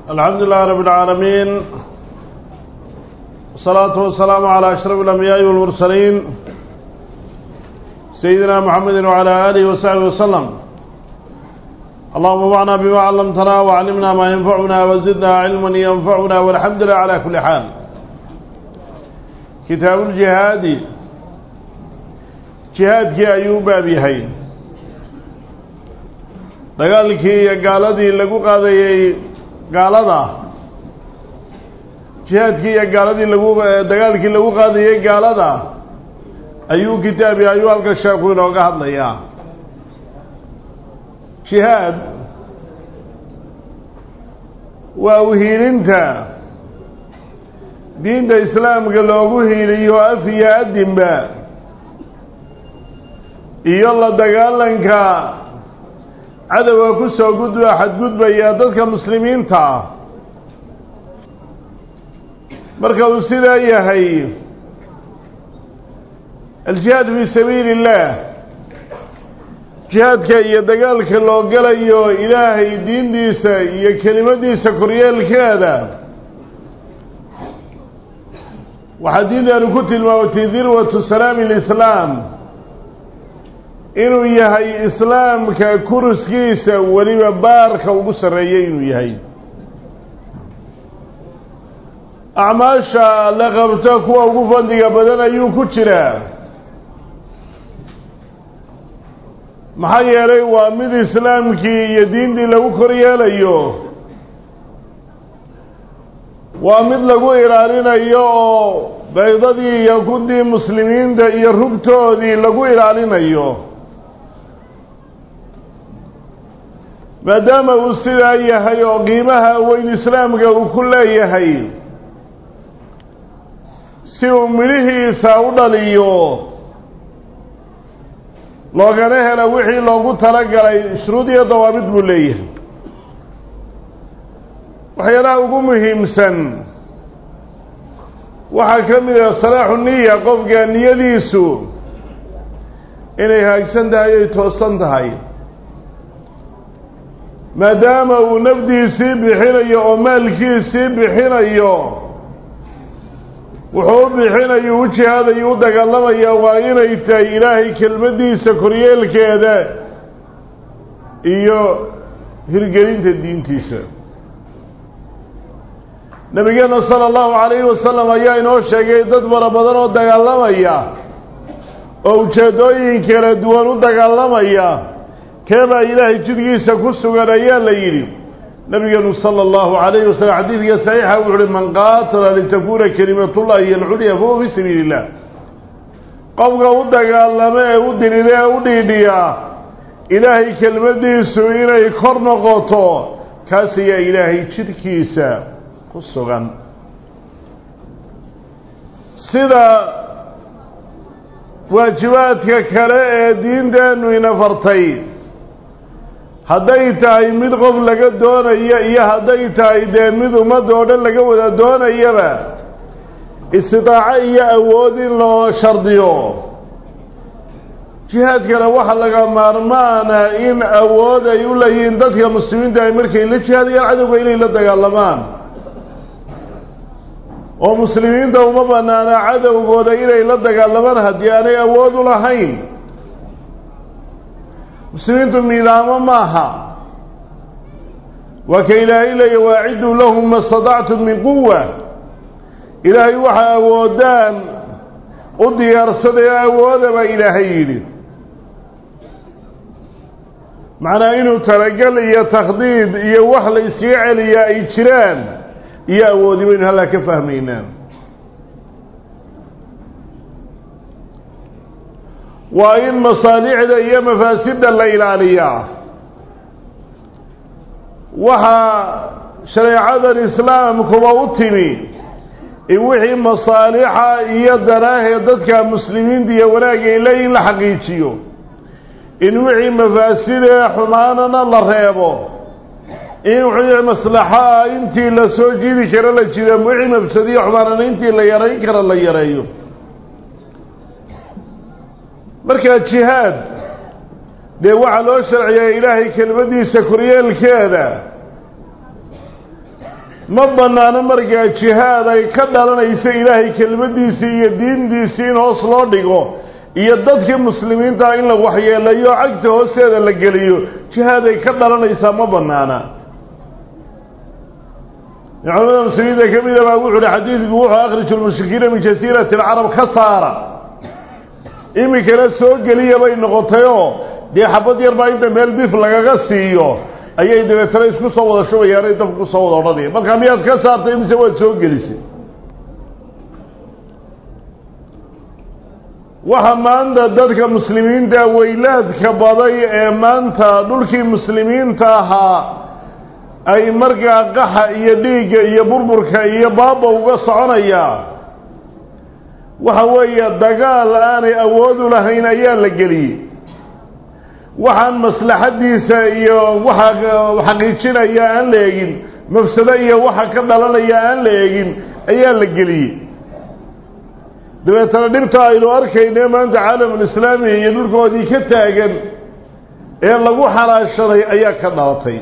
الحمد لله رب العالمين والصلاة والسلام على أشرف الأنبياء والمرسلين سيدنا محمد وعلى آله وصحبه وسلم اللهم انفعنا بما علمتنا وعلمنا ما ينفعنا وزدنا علما ينفعنا والحمد لله على كل حال كتاب الجهاد جهاد كي أيوب بهي dagaalkii iyo gaaladii lagu qaadayey gaalada jihaadkii iyo gaaladii lagu dagaalkii lagu qaadayey gaalada ayuu kitaabi ayuu halka sheeku inooga hadlayaa jihaad waa uhiilinta diinta islaamka loogu hiiliyo af iyo adinba iyo la dagaalanka cadowga ku soo gudba xadgudbaya dadka muslimiinta ah marka uu sidaa yahay aljihaad fii sabiili اllah jihaadka iyo dagaalka loo galayo ilaahay diintiisa iyo kelimadiisa koryeelkeeda waxaa diintaanu ku tilmaamatay dirwatu salaami اlislaam inuu yahay islaamka kuruskiisa weliba baarka ugu sarreeyay inuu yahay acmaasha la qabto kuwa ugu fadliga badan ayuu ku jiraa maxaa yeelay waa mid islaamkii iyo diintii lagu koryeelayo waa mid lagu ilaalinayo oo baydadii iyo kudii muslimiinta iyo rugtoodii lagu ilaalinayo maadaama uu sidaa yahay oo qiimaha weyn islaamka uu ku leeyahay si uu midhihiisa u dhaliyo loogana hela wixii loogu talagalay shuruud iyo dawaabid buu leeyahay waxyaalaha ugu muhiimsan waxaa ka mid ah salaaxu niya qofka niyadiisu inay haagsan tahay ay toosan tahay maadaama uu nafdiisii bixinayo oo maalkiisii bixinayo wuxuu u bixinayo u jihaadayo u dagaalamaya waa inay tahay ilaahay kelmaddiisa koryeelkeeda iyo hirgelinta diintiisa nabigeena sala allahu calayhi wasalam ayaa inoo sheegay dad fara badan oo dagaalamaya oo ujeeddooyin kala duwan u dagaalamaya keebaa ilaahay jidgiisa ku sugan ayaa la yidhi nabigeenu sala allahu calayhi wasalam xadiidka saxiixa wuxu uhi man qaatala litakuuna kelimatullahi iyo alculya fahuwa fii sabiili illah qofka u dagaalama ee u dirida ee u dhiidhiya ilaahay kelmaddiisu inay kor noqoto kaas ayaa ilaahay jidhkiisa ku sugan sida waajibaadka kale ee diinteennu ina fartay hadday tahay mid qof laga doonayo iyo hadday tahay dee mid ummadda oo dhan laga wada doonayaba istidaaco iyo awood in loo shardiyo jihaadkana waxa laga maarmaana in awood ay u leeyihiin dadka muslimiinta ay markay la jihaadayaan cadowga inay la dagaalamaan oo muslimiinta uma banaana cadowgooda inay la dagaalamaan haddii aanay awood u lahayn muslimiintu miidaamo maaha waa ka ilaahay leeya waaciduu lahum ma stadactum min quwa ilaahay waxa awoodaan u diyaarsaday awooda baa ilaahay yidhi macnaa inuu talagal iyo takhdiid iyo wax la iskaga celiyaa ay jiraan iyo awoodi baynu hallaa ka fahmaynaa waa in masaalixda iyo mafaasidda la ilaaliyaa waxaa shareecadan islaamkuba u timi in wixii masaalixa iyo danaahee dadka muslimiinta iyo wanaag ay leeyihin la xaqiijiyo in wixii mafaasidee xumaanana la reebo in wixii maslaxo ah intii la soo jiidi karo la jiro wixii mafsadiyo xumaanana intii la yarayn karo la yareeyo markaa jihaad dee waxaa loo sharciyaa ilaahay kelmaddiisa koryeelkeeda ma bannaano markaa jihaad ay ka dhalanaysa ilaahay kelmaddiisii iyo diintiisii in hoos loo dhigo iyo dadkii muslimiintaa in la waxyeelayo cagta hoosteeda la geliyo jihaad ay ka dhalanaysaa ma bannaana culamada muslimiinta ka mida baa wuxu uhi xadiidku wuxuu akhriju lmushrikiina min jasiirati alcarab ka saara iminkana soo geliya bay noqotayoo dee xabad yar baa inta meel bif lagaga siiyo ayay dabeetana isku soo wada shubayaanay dabka ku soo wada odhanaya markaa miyaad ka saartay mise waad soo gelisay waxa maanta dadka muslimiinta weylaadka baday ee maanta dhulkii muslimiinta ahaa ay markaa qaxa iyo dhiigga iyo burburka iyo baaba uga soconayaa waxa weeye dagaal aanay awoodu lahayn ayaa la geliyey waxaan maslaxaddiisa iyo waxa xaqiijinaya aan la eegin mafsado iyo waxa ka dhalanaya aan la eegin ayaa la geliyey dabeetana dhibta aynu arkayne maanta caalamulislaami iyo dhulkoodii ka taagan ee lagu xalaashaday ayaa ka dhalatay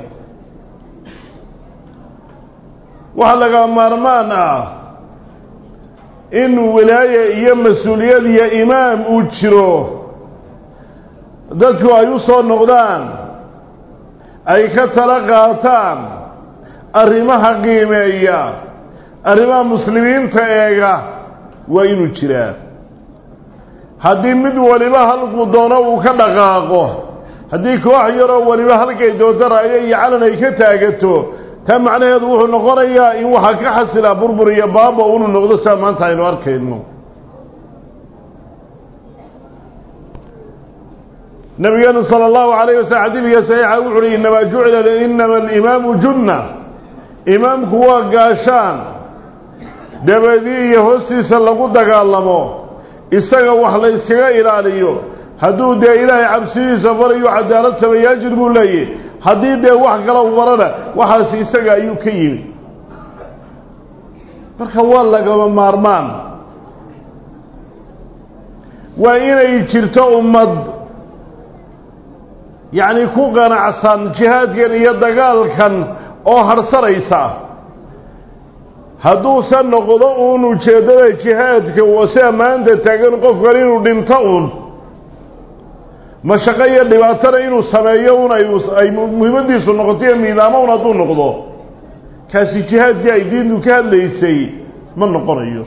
waxaa laga maarmaan ah in wilaaye iyo mas-uuliyad iyo imaam uu jiro dadku ay u soo noqdaan ay ka tala qaataan arrimaha qiimeeya arrimaha muslimiinta eega waa inuu jiraa haddii mid waliba halkuu doono uu ka dhaqaaqo haddii koox yaroo waliba halkay doonto raayo iyo calan ay ka taagato taa macnaheedu wuxuu noqonayaa in waxaa ka xasilaa burbur iyo baaba unu noqdo saa maanta aynu arkayno nabigeenu sala allahu calayh wasallam xadiidka saxiixa wuxu uhi inamaa jucila inama alimaamu junna imaamku waa gaashaan dabadii iyo hoostiisa lagu dagaalamo isaga wax la yskaga ilaaliyo hadduu dee ilaahay cabsidiisa farayo cadaalad sameeya ajir buu leeyahy haddii dee wax kala warana waxaas isaga ayuu ka yimi marka waa lagama maarmaan waa inay jirto ummad yacni ku qanacsan jihaadkan iyo dagaalkan oo harsanaysa hadduusan noqdo uun ujeeddada jihaadka sida maanta taagan qofkan inuu dhinto uun mashaqo iyo dhibaatana inuu sameeyo un ay muhiimadiisu noqoto iyo miidaamo un hadduu noqdo kaasi jihaadkii ay diintu ka hadlaysay ma noqonayo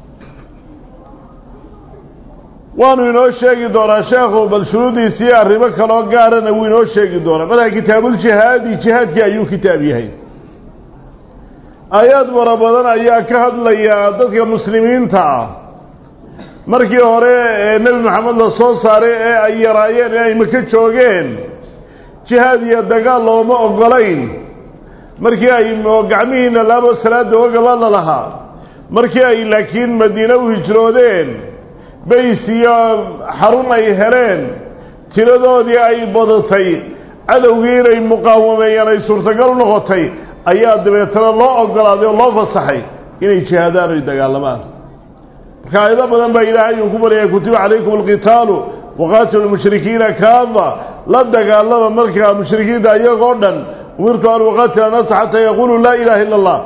waanu inoo sheegi doonaa sheekhu bal shuruudiisi iyo arrimo kaloo gaarana wuu inoo sheegi doonaa markaa kitaabuljihaadi jihaadkii ayuu kitaab yahay aayaad fara badan ayaa ka hadlaya dadka muslimiinta ah markii hore ee nebi maxamed la soo saaray ee ay yaraayeen ee ay maka joogeen jihaad iyo dagaal looma ogolayn markii ay gacmihiina laabo salaada ogabala lahaa markii ay laakiin madiine u hijroodeen bays iyo xarun ay heleen tiradoodii ay badatay cadowgii inay muqaawameeyaan ay suurtagal u noqotay ayaa dabeetana loo ogolaaday oo loo fasaxay inay jihaadaan oy dagaalamaan marka aayado badan baa ilaahay uu ku baryaya kutiba calaykum alqitaalu waqaatilu lmushrikiina kaaba la dagaalama markaa mushrikiinta iyagoo dhan umirtu an uqaatila annaasa xataa yaquluu laa ilaha illa allah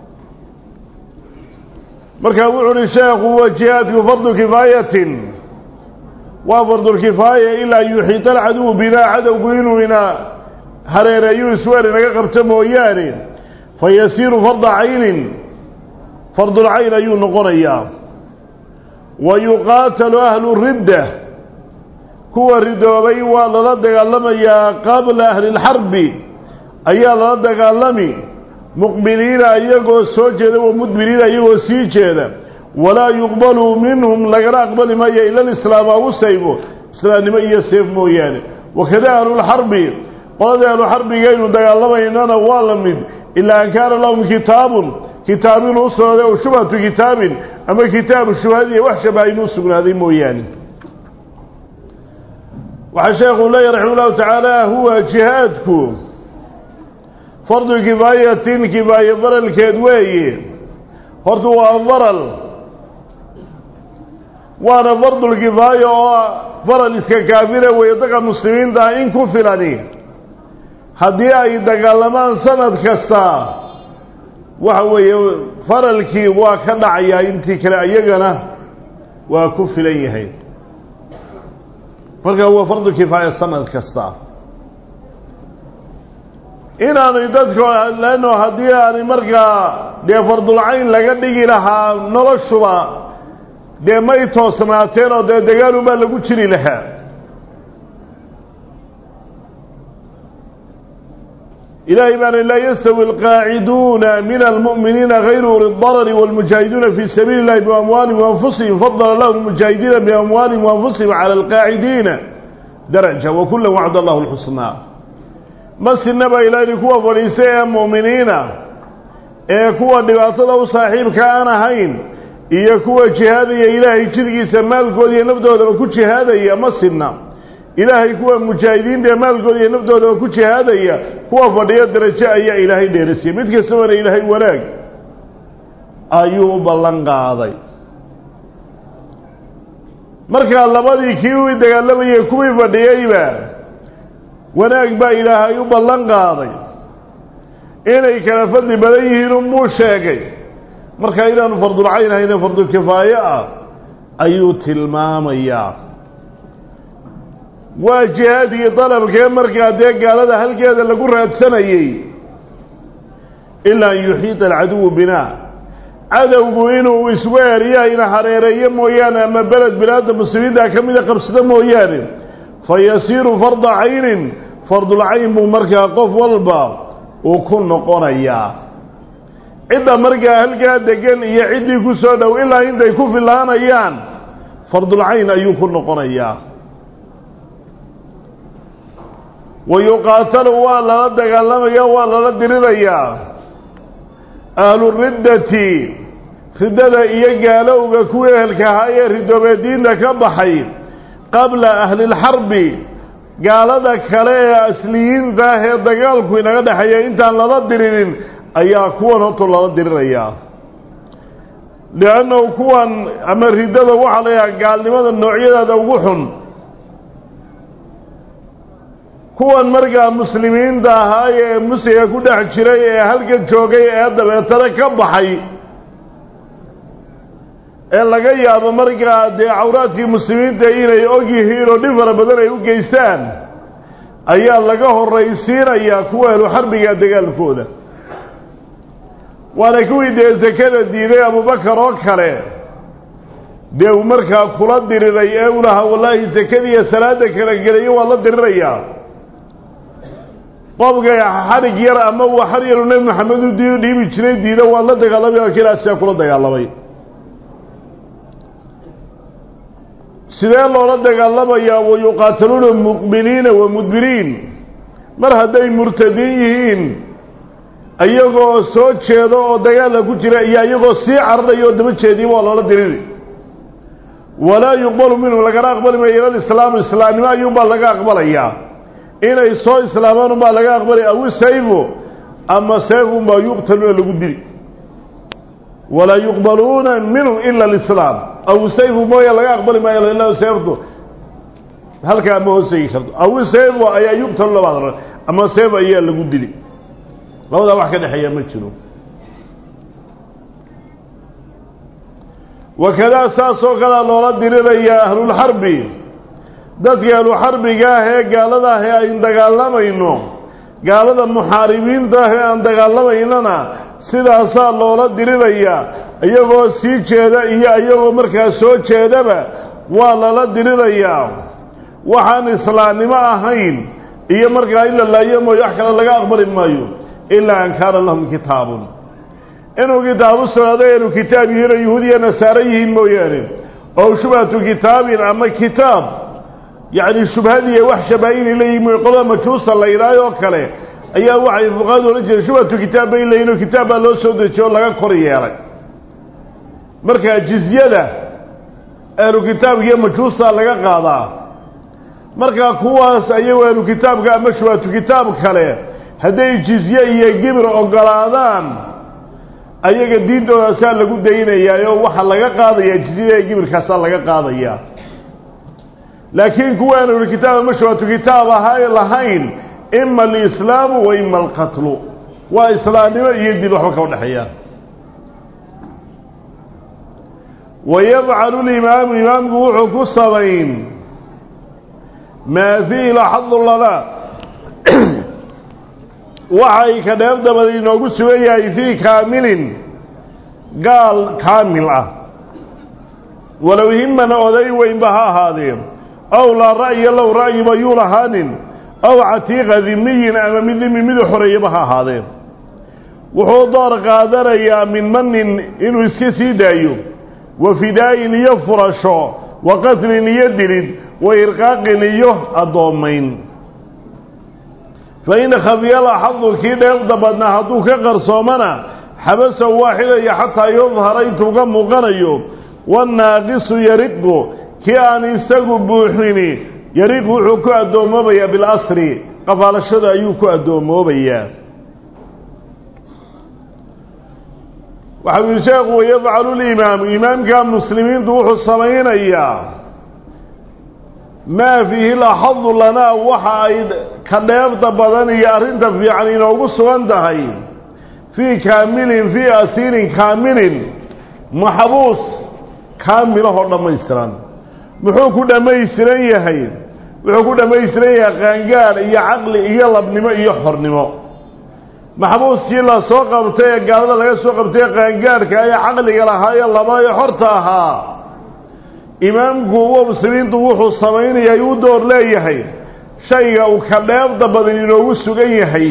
marka wuxu uhi sheekhu wa jihaadku fardu kifaayatin waa fardulkifaaya ilaa yuxiita alcaduwu binaa cadowgu inuu ina hareereeyuu isweer inaga qabto mooyaane fa yasiiru farda caynin fardulcayn ayuu noqonayaa wa yuqaatalu ahlu ridda kuwa ridoobay waa lala dagaalamayaa qabla ahli lxarbi ayaa lala dagaalami muqbiliina iyagoo soo jeeda wa mudbiriina iyagoo sii jeeda walaa yuqbalu minhum lagana aqbali maayo ila lislaam agu saybo islaamnimo iyo seef mooyaane wakada ahlulxarbi qoladii ahluxarbigaynu dagaalamaynana waa la mid ilaa an kaana lahum kitaabun kitaab inuu usugnaaday o shubhatu kitaabin ama kitaabu shubhadi iyo wax shabaha inuu sugnaaday mooyaane waxaa sheekhu leeyahy raxima ullahu tacaala huwa jihaadku fardu kifaayatin kifaaye faralkeed weeye horta waa faral waana fardulkifaaya oo faral iska kaafira weeye dadka muslimiinta ah in ku filani haddii ay dagaalamaan sanad kasta waxa weeye faralkii waa ka dhacayaa intii kale ayagana waa ku filan yahay marka waa fardu kifaaya sanad kasta inaanay dadka leanno haddii aanay markaa dee fardulcayn laga dhigi lahaa noloshuba dee may toosnaateen oo dee dagaalunbaa lagu jiri lahaa ilahay baana laa yastawi alqaaciduuna min almu'miniina gayru uli darari wاlmujaahiduuna fi sabiili اllahi biamwaalihim waanfusihim fadala lahu lmujaahidiina biamwaalihim waanfusihim cala alqaacidiina daraja wakula wacd allahu lxusnaa ma sinaba ilaahi kuwa fadhiista ee mu'miniina ee kuwa dhibaatada u saaxiibka aan ahayn iyo kuwa jihaadaya ilaahay jidgiisa maalkooda iyo nafdoodaba ku jihaadaya ma sinna ilaahay kuwa mujaahidiinta ee maalkooda iyo nafdoodaba ku jihaadaya kuwa fadhiyo darajo ayaa ilaahay dheerisiiyey mid kastabana ilaahay wanaag ayuu u ballan qaaday markaa labadii kii u dagaalamayay kuwii fadhiyeyba wanaag baa ilaahay u ballan qaaday inay kala fadli badan yihiin unbuu sheegay markaa inaanu fardulcayn hayne fardulkifaaye ah ayuu tilmaamayaa waa jihaadkii dalabkee markaa dee gaalada halkeeda lagu raadsanayey ilaa an yuxiita alcaduwu binaa cadowgu inuu isgu eeriyahayna hareereeyo mooyaane ama beled bilaadda muslimiinta ka mida qabsado mooyaane fa yasiiru farda caynin fardulcayn buu markaa qof walba uu ku noqonayaa cidda markaa halkaa degan iyo ciddii ku soo dhow ilaa intay ku filaanayaan fardulcayn ayuu ku noqonayaa wa yuqaatalu waa lala dagaalamaya waa lala dirirayaa ahluriddati riddada iyo gaalowga kuwii ehelka ahaa ee ridoobee diinta ka baxay qabla ahlilxarbi gaalada kale ee asliyiinta ah ee dagaalku inaga dhexeeya intaan lala diririn ayaa kuwan horta lala dirirayaa liannahu kuwan ama riddada waxaa la yidhaha gaalnimada noocyadeeda ugu xun kuwan markaa muslimiinta ahaa ee musiga ku dhex jiray ee halka joogay ee dabeetana ka baxay ee laga yaabo markaa dee cawraadkii muslimiinta inay og yihiin oo dhib fara badan ay u geystaan ayaa laga horraysiinayaa kuwa ahlu xarbiga dagaalkooda waana kuwii dee sakada diiday abubakar oo kale dee uu markaa kula diriray ee u lahaa wallaahi sakadiiyo salaada kala gelayo waa la dirirayaa qofka xarig yar ama uu xar yaru nebi maxamed u di dhiibi jiray diida waa la dagaalamay oo kilaasaa kula dagaalamay sidee loola dagaalamayaa wa yuqaataluuna muqbiliina wa mudbiriin mar hadday murtadiin yihiin iyagoo soo jeedo oo dagaalla ku jira iyo iyagoo sii cararaya oo daba jeediya waa loola diriri walaa yuqbalu minhu lagana aqbali maayo ila lislaamu islaamnimo ayuunbaa laga aqbalayaa inay soo islaamaan unbaa laga aqbalaya aw sayfu ama seefunbaa yuqtaluuna lagu dili walaa yuqbaluuna minhu ila alislaam aw sayfu mooya laga aqbali maayo ila seeftu halkaa ma hoosegi karto aw sayfu ayaa yuqtalu labaad ama seef ayaa lagu dili labadaa wax ka dhexeeya ma jiro wakadaa saasoo kalea loola dirirayaa ahlulxarbi dadka ahluxarbiga ah ee gaalada ah ee ayn dagaalamayno gaalada muxaaribiinta ah ee aan dagaalamaynana sidaasaa loola dirirayaa iyagoo sii jeeda iyo iyagoo markaa soo jeedaba waa lala dirirayaa waxaan islaamnimo ahayn iyo markaa in la laayo mooyo wax kale laga aqbali maayo ilaa an kaana lahum kitaabun inuu kitaabu sugnaado inuu kitaab yihiin oo yahuudiya nasaare yihiin mooyaane oo shubhatu kitaabin ama kitaab yacni shubhadiiya wax shabaha inay leeyihin mooy qolada majuusa la yidhaayo oo kale ayaa waxay fuqaadu odhan jireen shubhatu kitaab bay leeyihin oo kitaab baa loo soo dejiye oo laga kor yeelay marka jizyada ahlu kitaabka iyo majuusa laga qaadaa marka kuwaas ayagoo ahlu kitaabka ama shubhatu kitaab kale hadday jizye iyo gibir ogolaadaan ayaga diintoodasaa lagu daynayaayo waxaa laga qaadayaa jizyada iyo gibirkaasaa laga qaadayaa laakiin kuwa aan ahlukitaab ama shubhatu kitaab ahaa lahayn ima alislaamu wa ima alqatlu waa islaamnimo iyo dil waxba ka udhexeeyaan wayafcalu limaamu imaamku wuxuu ku samayn maa fiihi laxadu lana waxay ka dheef dabada inoogu sugan yahay fii kaamilin gaal kaamil ah walow himana oday weynba ha ahaadeen ow laa ra'ya low ra'yiba yuu lahaanin ow catiiqa dimiyin ama mid dimi midu xoreeyaba ha ahaadeen wuxuu door qaadanayaa min manin inuu iska sii daayo wa fidaa'in iyo furasho wa qatlin iyo dilid wa irqaaqin iyo addoommayn fa in khafiya laxadu kii dheefda badnaa hadduu ka qarsoomana xabasa waa xidhaya xataa yudhara intuu ka muuqanayo wannaaqisu yariqu kii aan isagu buuxini yariqu wuxuu ku addoommoobayaa bilasri qafaalashada ayuu ku addoommoobayaa waxau yihi sheekhu wayafcalu limaamu imaamka muslimiintu wuxuu samaynayaa maa fiihi laxadu lanaa waxa ay ka dheefta badan iyo arrinta fiican inoogu sugan tahay fii kaamilin fii asiirin kaamilin maxbuus kaamilahoo dhammaystiran muxuu ku dhammaystiran yahay wuxuu ku dhammaystiran yahay qaangaar iyo caqli iyo labnimo iyo xornimo maxbuuskii la soo qabtay ee gaalada laga soo qabtay ee qaangaarhka ee caqliga lahaa ee laba ee xorta ahaa imaamku uwa muslimiintu wuxuu samaynayaa u door leeyahay shayga uu ka dheefda badan inoogu sugan yahay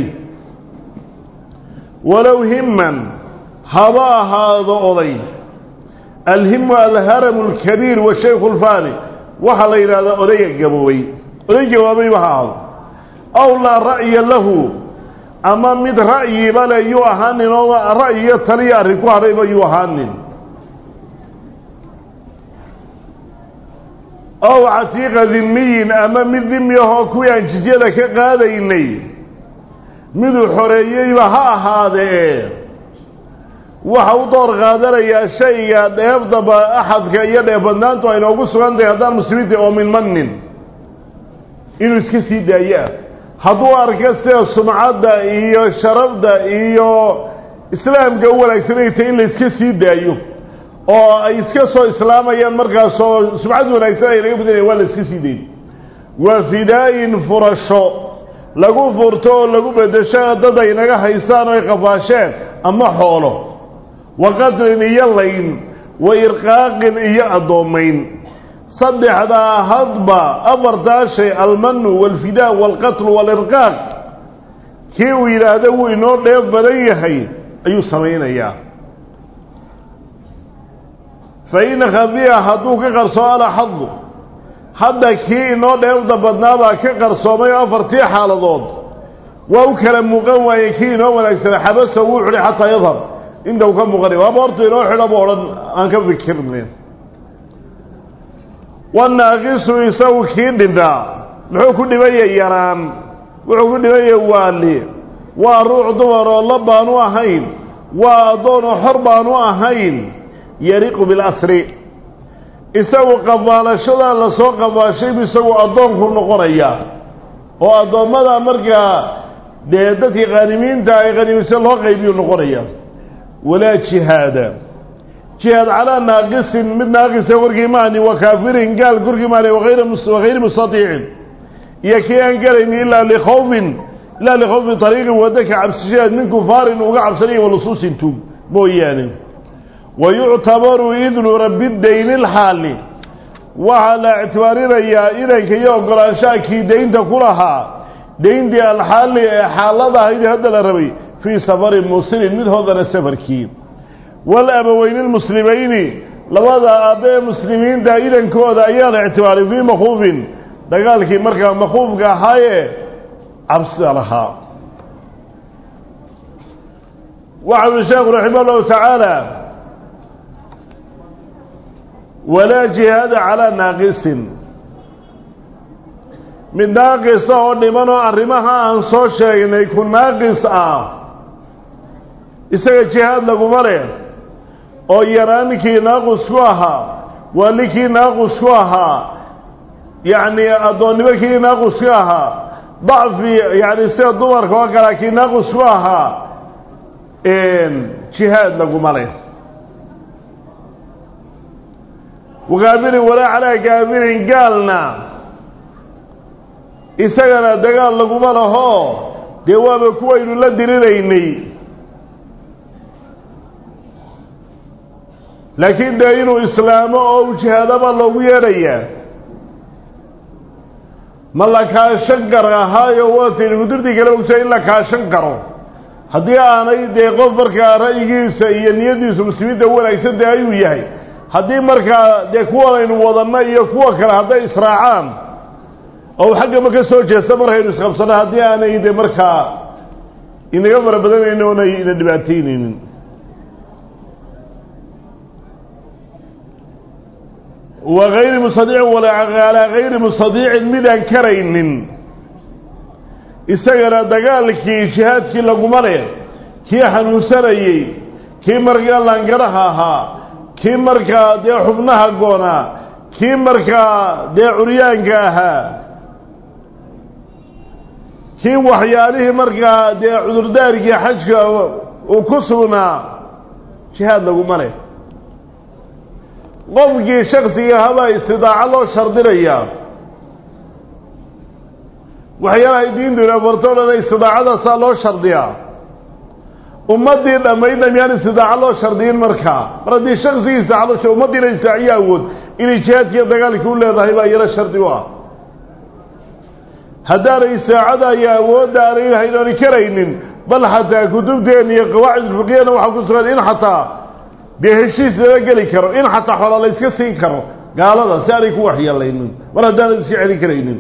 walow himman haba ahaado oday alhimu alharamu alkabiir washaykhu lfaani waxaa la yidhahdaa odayga gaboobay oday gaboobayba ha ahaado aw laa ra'ya lahu ama mid ra'yiba le yuu ahaanin oo ra'yi iyo taliya arrin ku hadhayba yuu ahaanin ow catiiqa dimiyin ama mid dimi ahoo kuwii aan jizyada ka qaadaynay miduu xoreeyeyba ha ahaadee waxa u door qaadanayaa shayga dheefdaba axadka iyo dheefbadnaantu ay noogu sugan tahay haddaan muslimiinta oo min manin inuu iska sii daayoah hadduu arka sida sumcadda iyo sharafda iyo islaamka u wanaagsanay tahay in la iska sii daayo oo ay iska soo islaamayaan markaasoo sumcad wanaagsan ay laga badinaya waa la iska sii dayn waa fidaa-in furasho lagu furto oo lagu bedesho dad ay naga haystaan oo ay qafaasheen ama xoolo wa qatlin iyo layn wa irqaaqin iyo addoommayn saddexdaa hadba afartaa shay almanu waalfidaa waalqatlu waalirqaaq kii uu yidhaahdo wuu inoo dheef badan yahay ayuu samaynayaa fa in khafiya hadduu ka qarsoomo alaxadu hadda kii inoo dheefda badnaabaa ka qarsoomay oo afartii xaaladood waa u kala muuqan waayey kii inoo wanaagsana xabasa wuu xidhay xataa yadhar inta uu ka muuqanay waaba hortu inoo xidha bu odhan aan ka fikirnayn wanaaqisu isagu kii dhintaa muxuu ku dhibaya yaraan wuxuu ku dhibaya waali waa ruux dumar oo la baanu ahayn waa addoon oo xor baanu ahayn yariqu bilasri isagu qafaalashadaa lasoo qafaashaybu isagu addoonku noqonaya oo addoommada markaa dee dadkii qaanimiinta ay qaniimise loo qaybiyu noqonaya walaa jihaada jihaad calaa naaqisin mid naaqisa korkii maani wa kaafirin gaal korkii maani wakayri mustatiicin iyo kii aan garayn ilaa likhawfin ilaa likhawfi ariiqin wadda ka cabsishadeed min kufaarin uga cabsanaya walusuusin tuug mooyaane wa yuctabaru idnu rabbi dayni lxaali waxaa la ictibaarinayaa idanka iyo ogolaanshaha kii daynta ku lahaa dayntii alxaali ee xaalada ahayd hadda la rabay fii safarin muusilin mid hodana safarkii walabaweyni lmuslimayni labada aabbe ee muslimiinta idankooda ayaa la ictibaaray fii makuufin dagaalkii markaa makuufka ahaayee cabsida lahaa waxa ui sheekhu raximah llahu tacaala walaa jihaada calaa naaqisin mid naaqisa oo dhiman oo arrimaha aan soo sheegnay ku naaqis ah isaga jihaad laguma leh oo yaraankii naaqus ku ahaa waalikii naaqus ku ahaa yacni addoonnimo kii naaqus ku ahaa dacfi yacni sida dumarka oo kale kii naaqus ku ahaa jihaad laguma leh wagaabirin walaa calaa gaabirin gaalna isagana dagaal laguma laho dee waaba kuwaynu la diriraynay laakiin dee inuu islaamo oo u jihaadaba loogu yeedhayaa ma la kaashan karo ahaayo waataynu mudurdii kale ogsa in la kaashan karo haddii aanay dee qof markaa ra'yigiisa iyo niyadiisu muslimiinta wanaagsan dee ayuu yahay haddii markaa dee kuwanaynu wadanno iyo kuwa kale hadday israacaan oo xaggama ka soo jeesta markaynu isqabsanno haddii aanay de markaa inaga fara badanaynin oonay ina dhibaataynaynin wa gayri mustadiicin walaa gayri mustadiicin midaan karaynin isagana dagaalkii jihaadkii laguma leh kii xanuunsanayey kii markaa laangaraha ahaa kii markaa dee xubnaha goonaa kii markaa dee curyaanka ahaa kii waxyaalihii markaa dee cudurdaarkii xajka uu ku sugnaa jihaad laguma leh qofkii shaksiga habaa istidaaco loo shardinayaa waxyaalahay diintuna farto o dhan istidaacadaasaa loo shardiyaa ummaddii dhammaydna miyaan istidaaco loo shardiyin markaa mar haddii shaksigii istidaacadosha ummaddiina istaaciyo awood inay jihaadkiiyo dagaalkii u leedahay baa iyana shardi u ah haddaanay istaacada iyo awoodda aanay lahayn oonay karaynin bal xataa kutubteena iyo qawaacid ulfiqiyana waxaa ku sugan in xataa dee heshiis lala geli karo in xataa xoola la yska siin karo gaalada si aanay ku waxyeelaynin mar haddaanay iska celin karaynin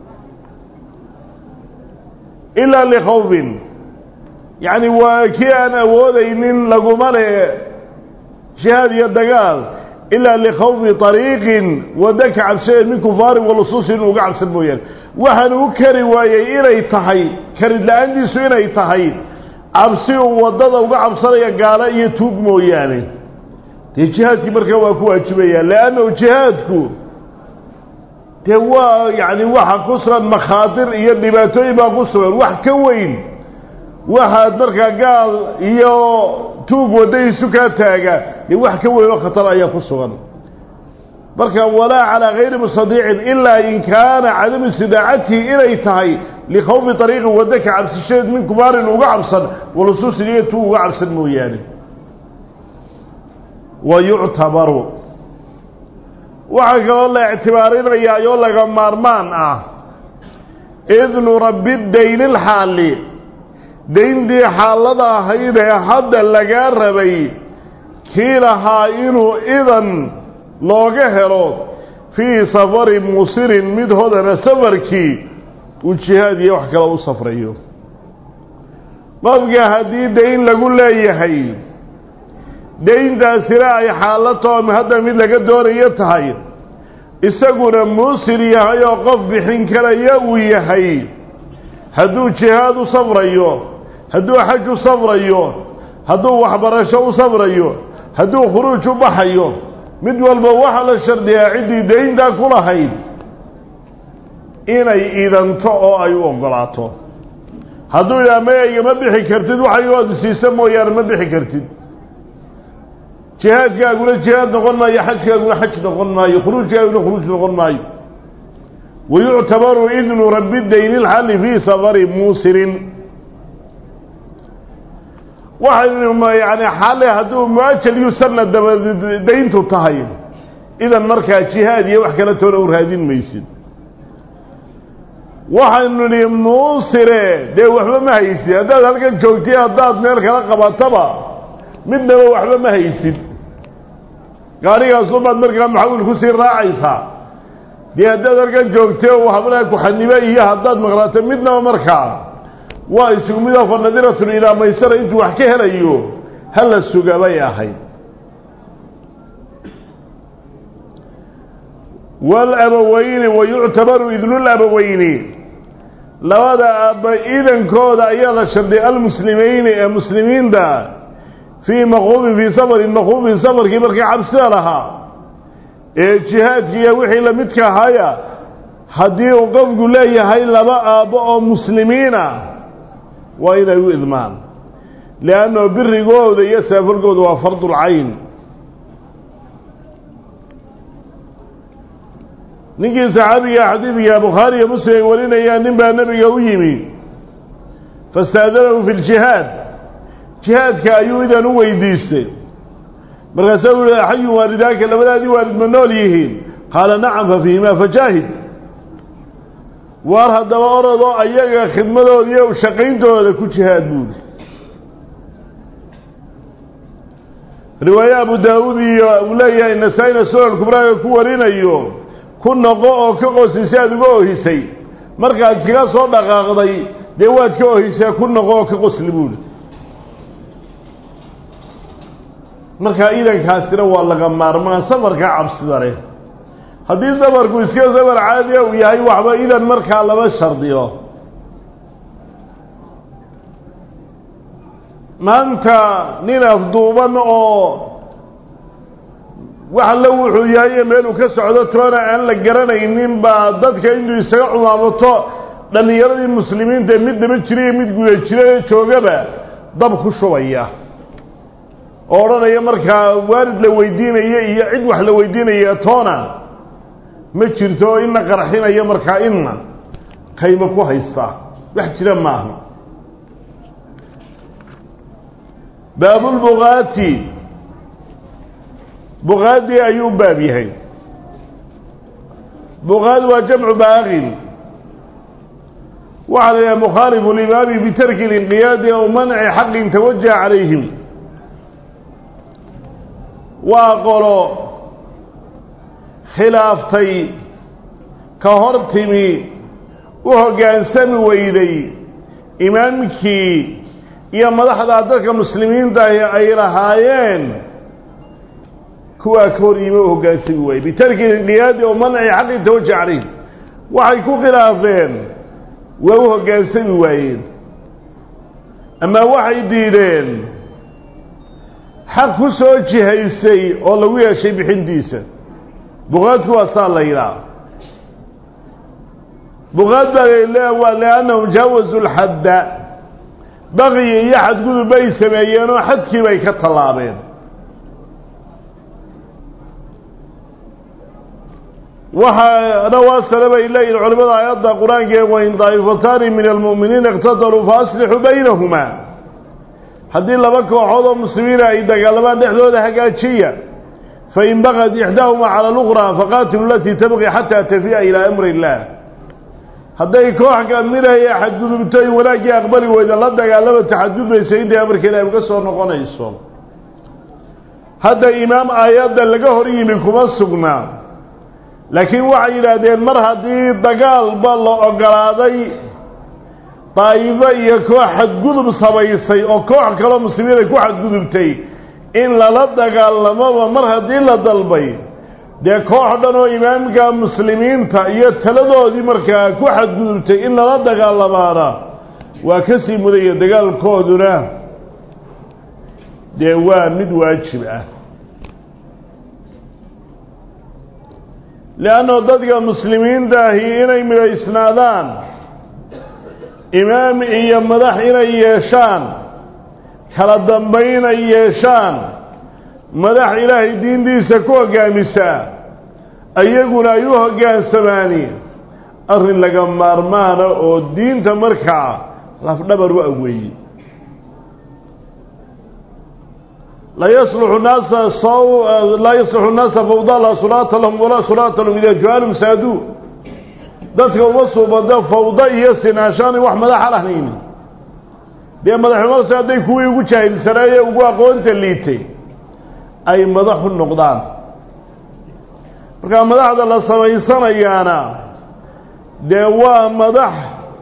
ilaa likhawfin yacni waa kii aan awoodaynin laguma le jihaad iyo dagaal ilaa likhawfi طariiqin waddo ka cabshadeed min kufaarin walusuusi inuu uga cabsan mooyaane waxaan u kari waayey inay tahay karid la-aantiisu inay tahay cabsi uu waddada uga cabsanaya gaalo iyo tuug mooyaane dee jihaadkii markaa waa ku waajibaya leannahu jihaadku dee waa yacni waxa ku sugan makhaatir iyo dhibaatooyin baa ku sugan wax ka weyn waxaad markaa gaal iyo tuug waddadiisu kaa taaga dee wax ka weyn oo khatar ayaa ku sugan marka walaa calaa gayri mustadiicin ilaa in kaana cadamu istidaacatihi inay tahay likhawfi ariiqin waddo ka cabsishadeed min kubaarin uga cabsan walusuusin iyo tuug uga cabsan mooyaane wa yuctabaru waxaa kaloo la ictibaarinayaa oo laga maarmaan ah idnu rabbi dayni lxaali dayntii xaalada ahayd ee hadda lagaa rabay kii lahaa inuu idan looga helo fii safari musirin mid hodana safarkii uu jihaad iyo wax kale u safrayo qofka haddii dayn lagu leeyahay dayntaasina ay xaalatoom hadda mid laga doonayo tahay isaguna muusir yahay oo qof bixin karaya uu yahay hadduu jihaad u safrayo hadduu xaj u safrayo hadduu waxbarasho u safrayo hadduu khuruuj u baxayo mid walba waxaa la shardiyaa ciddii dayntaa ku lahayd inay idanto oo ay u oggolaato hadduu idhaha maya igama bixi kartid waxaygood siisa mooyaane ma bixi kartid jihaadkaaguna jihaad noqon maayo xajkaaguna xaj noqon maayo khuruujkaaguna khuruuj noqon maayo wayuctabaru idnu rabbi dayni lxalli fii safari muusirin waxaynu yani xale hadduu muajal yusanna daba dayntu tahay idan markaa jihaad iyo wax kale toona u raadin maysid waxaynu nihi muusire dee waxba ma haysid haddaad halkan joogtay haddaad meel kala qabataba midnaba waxba ma haysid gaarigaasunbaad markaa maxawil kusii raacaysaa dee haddaad halkan joogtay oo hablaha ku-xanibe iyo haddaad maqlaato midnaba markaa waa isugu midoo fa nadiratun ilaa maysara intuu wax ka helayo hala suga bay ahayd waalabaweyni wayuctabaru idnulabaweyni labada aabba idankooda ayaa la sharday almuslimayni ee muslimiinta fii maquubin fii safarin maquubin safarkii markii cabsida lahaa ee jihaadkiiyo wixii lamidka ahaaya haddii uu qofku leeyahay laba aabbo oo muslimiina waa inay u idmaan liannahu birigooda iyo saafalkooda waa fardulcayn ninkii saxaabiga xadiidka bukhaari iyo muslim ay warinayaan nin baa nebiga u yimi fastaadanahu fi ljihaad jihaadka ayuu idan u weydiistay markaasa u yihi xayun waalidaaka labadaadii waalid ma nool yihiin qaala nacam fa fiihimaa fajaahid waar haddaba orodoo ayaga khidmadooda iyo shaqayntooda ku jihaad buuli riwaaye abu daawuud iyo uu leeyahay nasaa-ina sunan kubraaga ku warinayo ku noqo oo ka qosin si aad uga ohisay markaad iskaga soo dhaqaaqday dee waad ka ohisee ku noqo oo ka qosli buuli markaa idankaasina waa laga maarmaan safarka cabsida leh haddii safarku iska safar caadiya uu yahay waxba idan markaa lama shardiyo maanta nin afduuban oo wax alla wuxuu yahay meeluu ka socdo toona aan la garanaynin baa dadka intuu isaga cumaamato dhallinyaradii muslimiinta mid daba jira iyo mid guda jira ee joogaba dab ku shubaya oo odhanaya markaa waalid la weydiinaya iyo cid wax la weydiinaya toona ma jirto oo ina qarxinaya markaa inna qaymo ku haystaa wax jira maaha baabulbukaati bukaadii ayuu baab yahay bukaad waa jamcu baaqin waxaa la yidhaha mukhaalifu limaami bitarki linqiyaadi aw manci xaqin tawajaha calayhim waa qolo khilaaftay ka hor timi u hoggaansami weyday imaamkii iyo madaxdaa dadka muslimiinta ahi ay lahaayeen kuwaa ka hor yimi u hoggaansami waayey bitarki inqiyaadi oo manci xaqi tawaja calayh waxay ku khilaafeen waa u hoggaansami waayeen ama waxay diideen xaq ku soo jihaysay oo lagu yeeshay bixintiisa bukaadku waa saa la yidhaha bukaad baa waa liannahum jaawazu lxadda baqiyi iyo xadgudub bay sameeyeen oo xadkii bay ka tallaabeen waxaana waasale bay leeyihin culimada aayadda qur-aanka wain daa'ifataani min almu'miniina iqtataluu fa aslixuu baynahumaa haddii laba kooxood oo muslimiina ay dagaalamaan dhexdooda hagaajiya fain baqad ixdaahumaa cala luqraa faqaatilu alatii tabqi xataa tafi'a ilaa amri illaah hadday koox kamidaya xadgudubto in wanaaggii aqbali weyda la dagaalama taxadudbaysa intay amarka ilahi uga soo noqonayso hadda imaam aayadda laga hor yimi kuma sugnaa laakiin waxay yidhaahdeen mar haddii dagaalba la ogolaaday daa'ifo iyo koox xadgudub samaysay oo koox kaloo muslimiin ay ku xadgudubtay in lala dagaalamoba mar haddii la dalbay dee koox dhan oo imaamka muslimiinta iyo taladoodii markaa ku xadgudubtay in lala dagaalamaana waa ka sii mudaya dagaalkooduna dee waa mid waajib ah leanno dadka muslimiinta ahi inay midaysnaadaan imaam iyo madax inay yeeshaan kala dambayn ay yeeshaan madax ilaahay diintiisa ku hoggaamisaa ayaguna ay u hoggaansamaani arrin laga maarmaana oo diinta markaa lafdhabar u aweeyey laa yasluxu naasa laa yaslixu naasa fawda laa sulaata lahum walaa sulaata lahum idaa juhaalum saaduu dadka uma suubado fawdo iyo sinaashaanay wax madaxa lahayn dee madaxnimadaas hadday kuwii ugu jaahilsanaaye ugu aqoonta liitay ay madaxu noqdaan markaa madaxda la samaysanayaana dee waa madax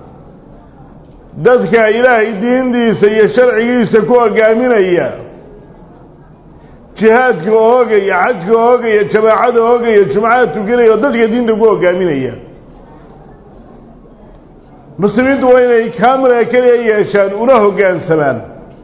dadka ilaahay diintiisa iyo sharcigiisa ku hogaaminaya jihaadka oogaya xajka oogaya jamaacada oogaya jumcada tukanaya oo dadka diinta ku hogaaminaya muslimiintu waa inay kaamila keliya yeeshaan una hoggaansamaan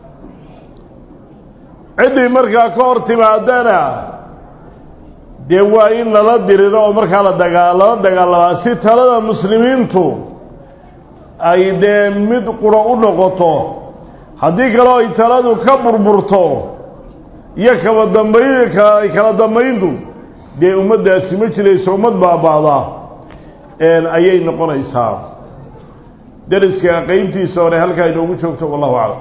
ciddii markaa ka hor timaadana dee waa in lala diriro oo markaa la dagaa lala dagaalamaa si talada muslimiintu ay dee mid quro u noqoto haddii kaleo ay taladu ka burburto iyo kaba dambayn kala dambayntu dee ummaddaasi ma jirayso ummad baaba'da ayay noqonaysaa dariska qeybtiisa hore halkaa inoogu joogto wallahu aclam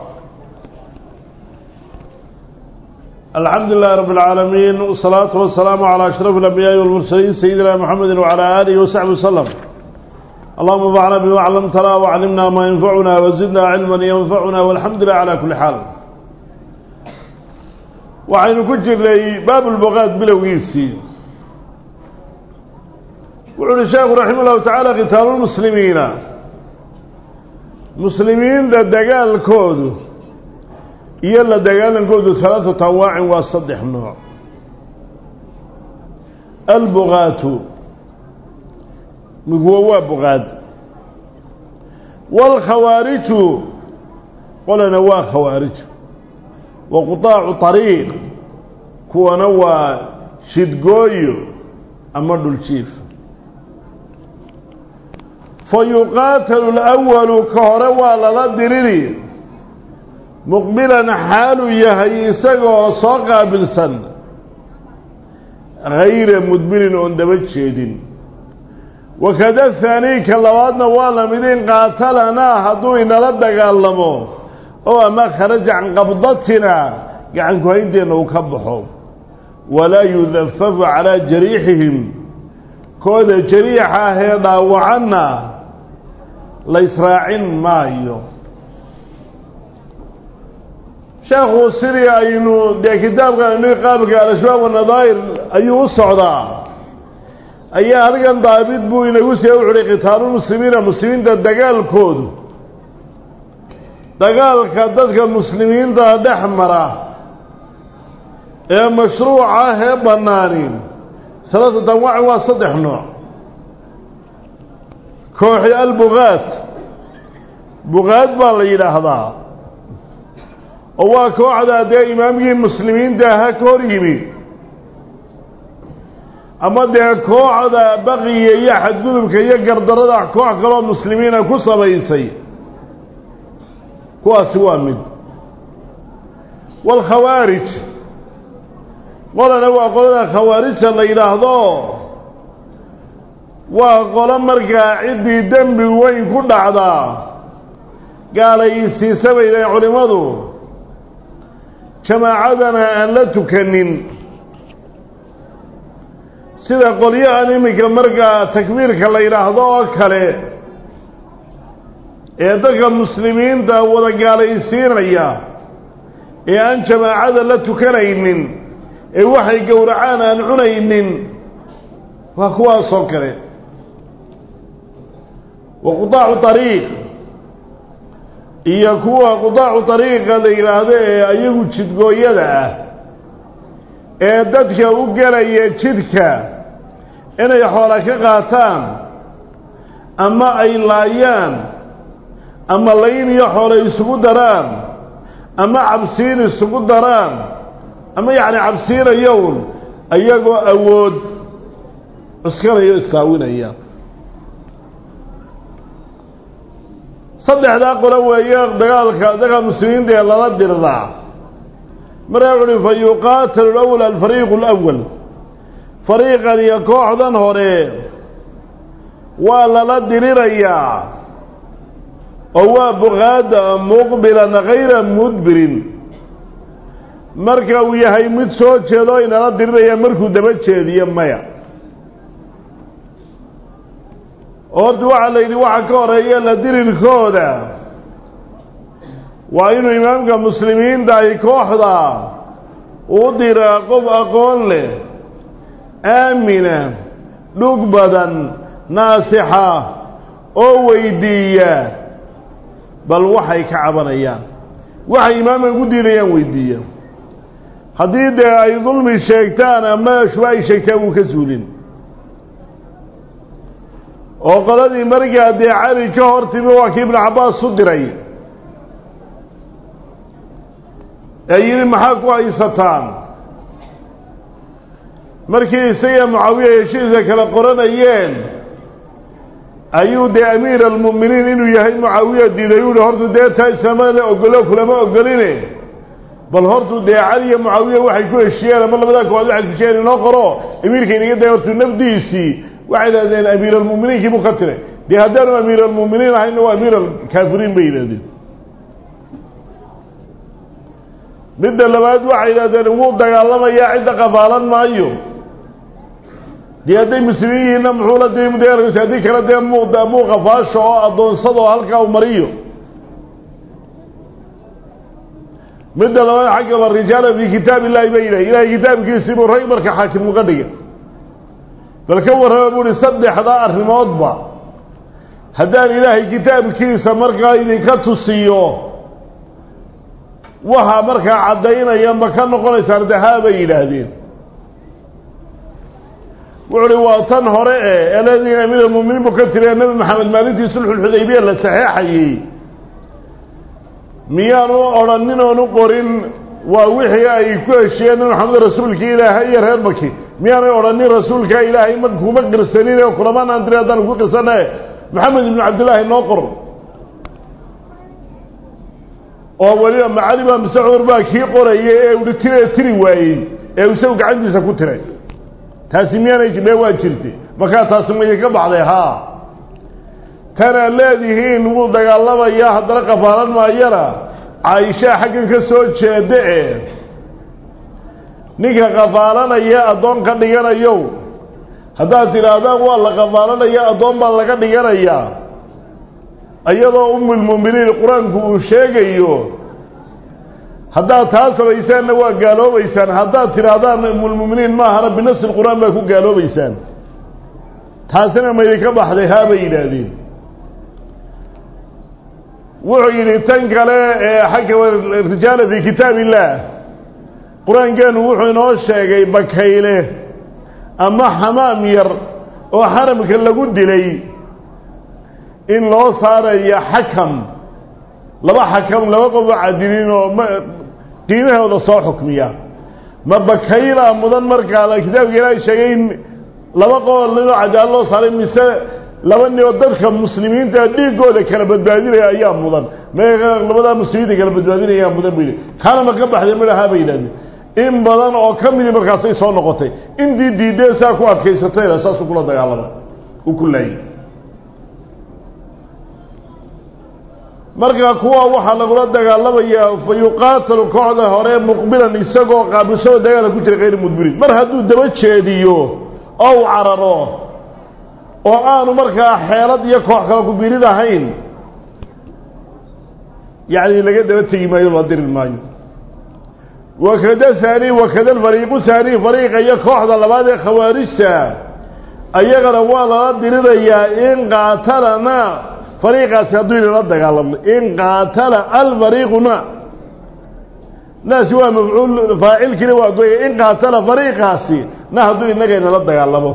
alxamdu lilahi rabb اlcaalamiin wsalaatu wasalaamu calى ashraf اlambiyaai walmursaliin sayidina mxamedi wcalى alihi wasaxbi waslem allahuma anfacna bima clamtana waclimna maa yanfacuna wazidna cilma yanfacuna walxamdu lilah cala kuli xaal waxaynu ku jirnay baab lbuqaad bilowgiisii wuxu uhi sheekhu raxima llahu tacaala kitaalu lmuslimiina muslimiinta dagaalkoodu iyo la dagaalankoodu halaaثatu anwaacin waa saddex nooc albuqaatu miguwa waa buqaad wاlkhawaariju qolana waa khawaarij wa quطaacu طariiq kuwana waa shidgooyo ama dhuljiif fayuqaatalu اlأwalu ka hore waa lala diriri muqbilan xaaluu yahay isagoo soo qaabilsan hayra mudbirin oon daba jeedin wakada haanii ka labaadna waa lamid in qaatalanaa hadduu inala dagaalamo oo ama kharaja can qabdatina gacan ku-haynteenna uu ka baxo walaa yudafafu calaa jariixihim kooda jariixa ahee dhaawacanna la israacin maayo sheekhu sidii aynu dee kitaabkan qaabka al-ashbaab wanadaa'ir ayuu u socdaa ayaa halkan daabid buu inagu siya wuxuuhi kitaalulmuslimiina muslimiinta dagaalkoodu dagaalka dadka muslimiinta dhex mara ee mashruuca ah ee bannaani salaasat anwaacin waa saddex nooc kooxi albuqaad buqaad baa la yidhaahdaa oo waa kooxda dee imaamkii muslimiinta aha ka hor yimi ama dee kooxda baqiya iyo xadgudubka iyo gardarada koox kaloo muslimiina ku samaysay kuwaasi waa mid waalkhawaarij qolana waa qolada khawaarijta la yidhaahdo waa qolo markaa ciddii dembi weyn ku dhacdaa gaalaysiisa bay dhahen culimmadu jamaacadana aan la tukanin sida qolyahan iminka markaa takbiirka la yidhaahdo oo kale ee dadka muslimiinta wada gaalaysiinaya ee aan jamaacada la tukanaynin ee waxay gowracaan aan cunaynin waa kuwaasoo kale wa qudaacu ariiq iyo kuwa qudaacu ariiqa la yidhaahdo ee ayagu jidgooyada ah ee dadka u gelaya jidka inay xoola ka qaataan ama ay laayaan ama layn iyo xoolo isugu daraan ama cabsiin isugu daraan ama yacni cabsiinayown iyagoo awood cuskanaya o iskaawinaya saddexdaa qolo weeye dagaalka dadka muslimiinta ee lala dirdaa markaa wuxu uhi fa yuqaatalu lawal alfariiqu alawal fariiqan iyo kooxdan hore waa lala dirirayaa oo waa buqaada muqbilan hayra mudbirin marka uu yahay mid soo jeedo inala diriraya markuu daba jeediyo maya horta waxaa la yidhi waxa ka horeeya la dirirkooda waa inuu imaamka muslimiinta ay kooxda u diraa qof aqoon leh aamina dhug badan naasixa oo weydiiya bal waxay ka cabanayaan waxay imaamkan ku diidayaan weydiiya haddii dee ay dulmi sheegtaan ama shuba ay sheegtaan wuu ka suulin oo qoladii markaa dee cali ka hor timi waa kii ibnu cabbaas u diray ee yidhi maxaa ku haysataan markii isaga mucaawiya heshiiska kala qoranayeen ayuu dee amiir almu'miniin inuu yahay mucaawiya diiday uhi hortu dee taa islaamada la ogolo kulama ogoline bal hortu dee cali iyo mucaawiya waxay ku heshiyeen ama labadaa koowaad waxay ku heshiyeen inoo qoro amiirka inaga day hortu nafdiisii waxay yidhahdeen amiir almu'miniinkii buu ka tiray dee haddaanu amiir almu'miniin ahayna waa amiir alkaafiriin bay yidhahdeen midda labaad waxay yidhahdeen wuu dagaalamayaa cidda qafaalan maayo dee hadday muslimiin yihiinna muxuu la dii dagaalkiisa haddii kale dee muu muu qafaasho oo addoonsado oo halkaa u mariyo midda labaad xagga la rijaala fii kitaab illahi bay yidhahy ilahay kitaabkiisii buu rag marka xaakim uga dhigay bal ka warrama buu uhi saddexdaa arrimoodba haddaan ilaahay kitaabkiisa markaa idinka tusiyo waxa markaa caddaynaya ma ka noqonaysaan de haa bay yidhaahdeen wuxu uhi waa tan hore e eledin amiir almu'miniin buu ka tiriya nebi maxamed maalintii sulxulxudaybiya la saxeexayey miyaanu odhanin oonu qorin waa wixii ay ku heshiyeen nabi maxamed rasuulkii ilaahay iyo reer maki miyaanay odhanin rasuulka ilaahay ma kuma qirsanin oo kulamanaan tiri haddaan ku qirsana maxamed ibnu cabdillaahi noo qor oo weliba macali baa mise cumar baa kii qorayay ee uhi tire tiri waayey ee isagu gacantiisa ku tiray taasi miyaanay jidhe waa jirtay markaa taasi ma idinka baxday haa tanaad leedihiin wuu dagaalamayaa haddana qafaalan maayana caaishaa xaggan ka soo jeeda e ninka qafaalanaya addoon ka dhiganayow haddaad tidhaahdaan waa la qafaalanaya addoon baa laga dhiganayaa iyadoo umulmu'miniin qur-aanku uu sheegayo haddaad taa samaysaanna waa gaaloobaysaan haddaad tidhaahdaan umulmu'miniin maahana binafsi lqur'aan baa ku gaaloobaysaan taasina ma idinka baxday haa bay yidhaahdeen wuxuu yidhi tan kale ee xagga rijaala fii kitaab illaah qur-aankeenu wuxuu inoo sheegay bakayle ama xamaam yar oo xaramka lagu dilay in loo saarayo xakam laba xakam laba qof oo cadiliin oo ma qiimahooda soo xukmiya ma bakayla mudan markaa kitaabka ilaahay sheegay in laba qool ninoo cadaalo loo saaray mise laba nin oo dadka muslimiinta dhiigooda kala badbaadinaya ayaa mudan me labadaa muslimiinta kala badbaadinaya ayaa mudan bu yidhi kaana ma ka baxday malahaa bay yidhahdeen in badan oo ka midii markaasay soo noqotay intii diideen saa ku adkaysatayna saasuu kula dagaalamay uu ku laayay marka kuwa waxaa lagula dagaalamayaa fa yuqaatalu kooxda hore muqbilan isagoo qaabilsado dagaala ku jira kayr mudbirin mar hadduu daba jeediyo oo u cararo oo aanu markaa xeelad iyo koox kala ku birid ahayn yacni laga daba tegi maayo la diri maayo wakada haani wakada alfariiqu haani fariiqa iyo kooxda labaad ee khawaarijta ayagana waa lala dirirayaa in qaatalana fariiqaasi hadduu inala dagaalamo in qaatala alfariiquna naasi waa mafcuul faacilkiina waa goya in qaatala fariiqaasi na hadduu inaga inala dagaalamo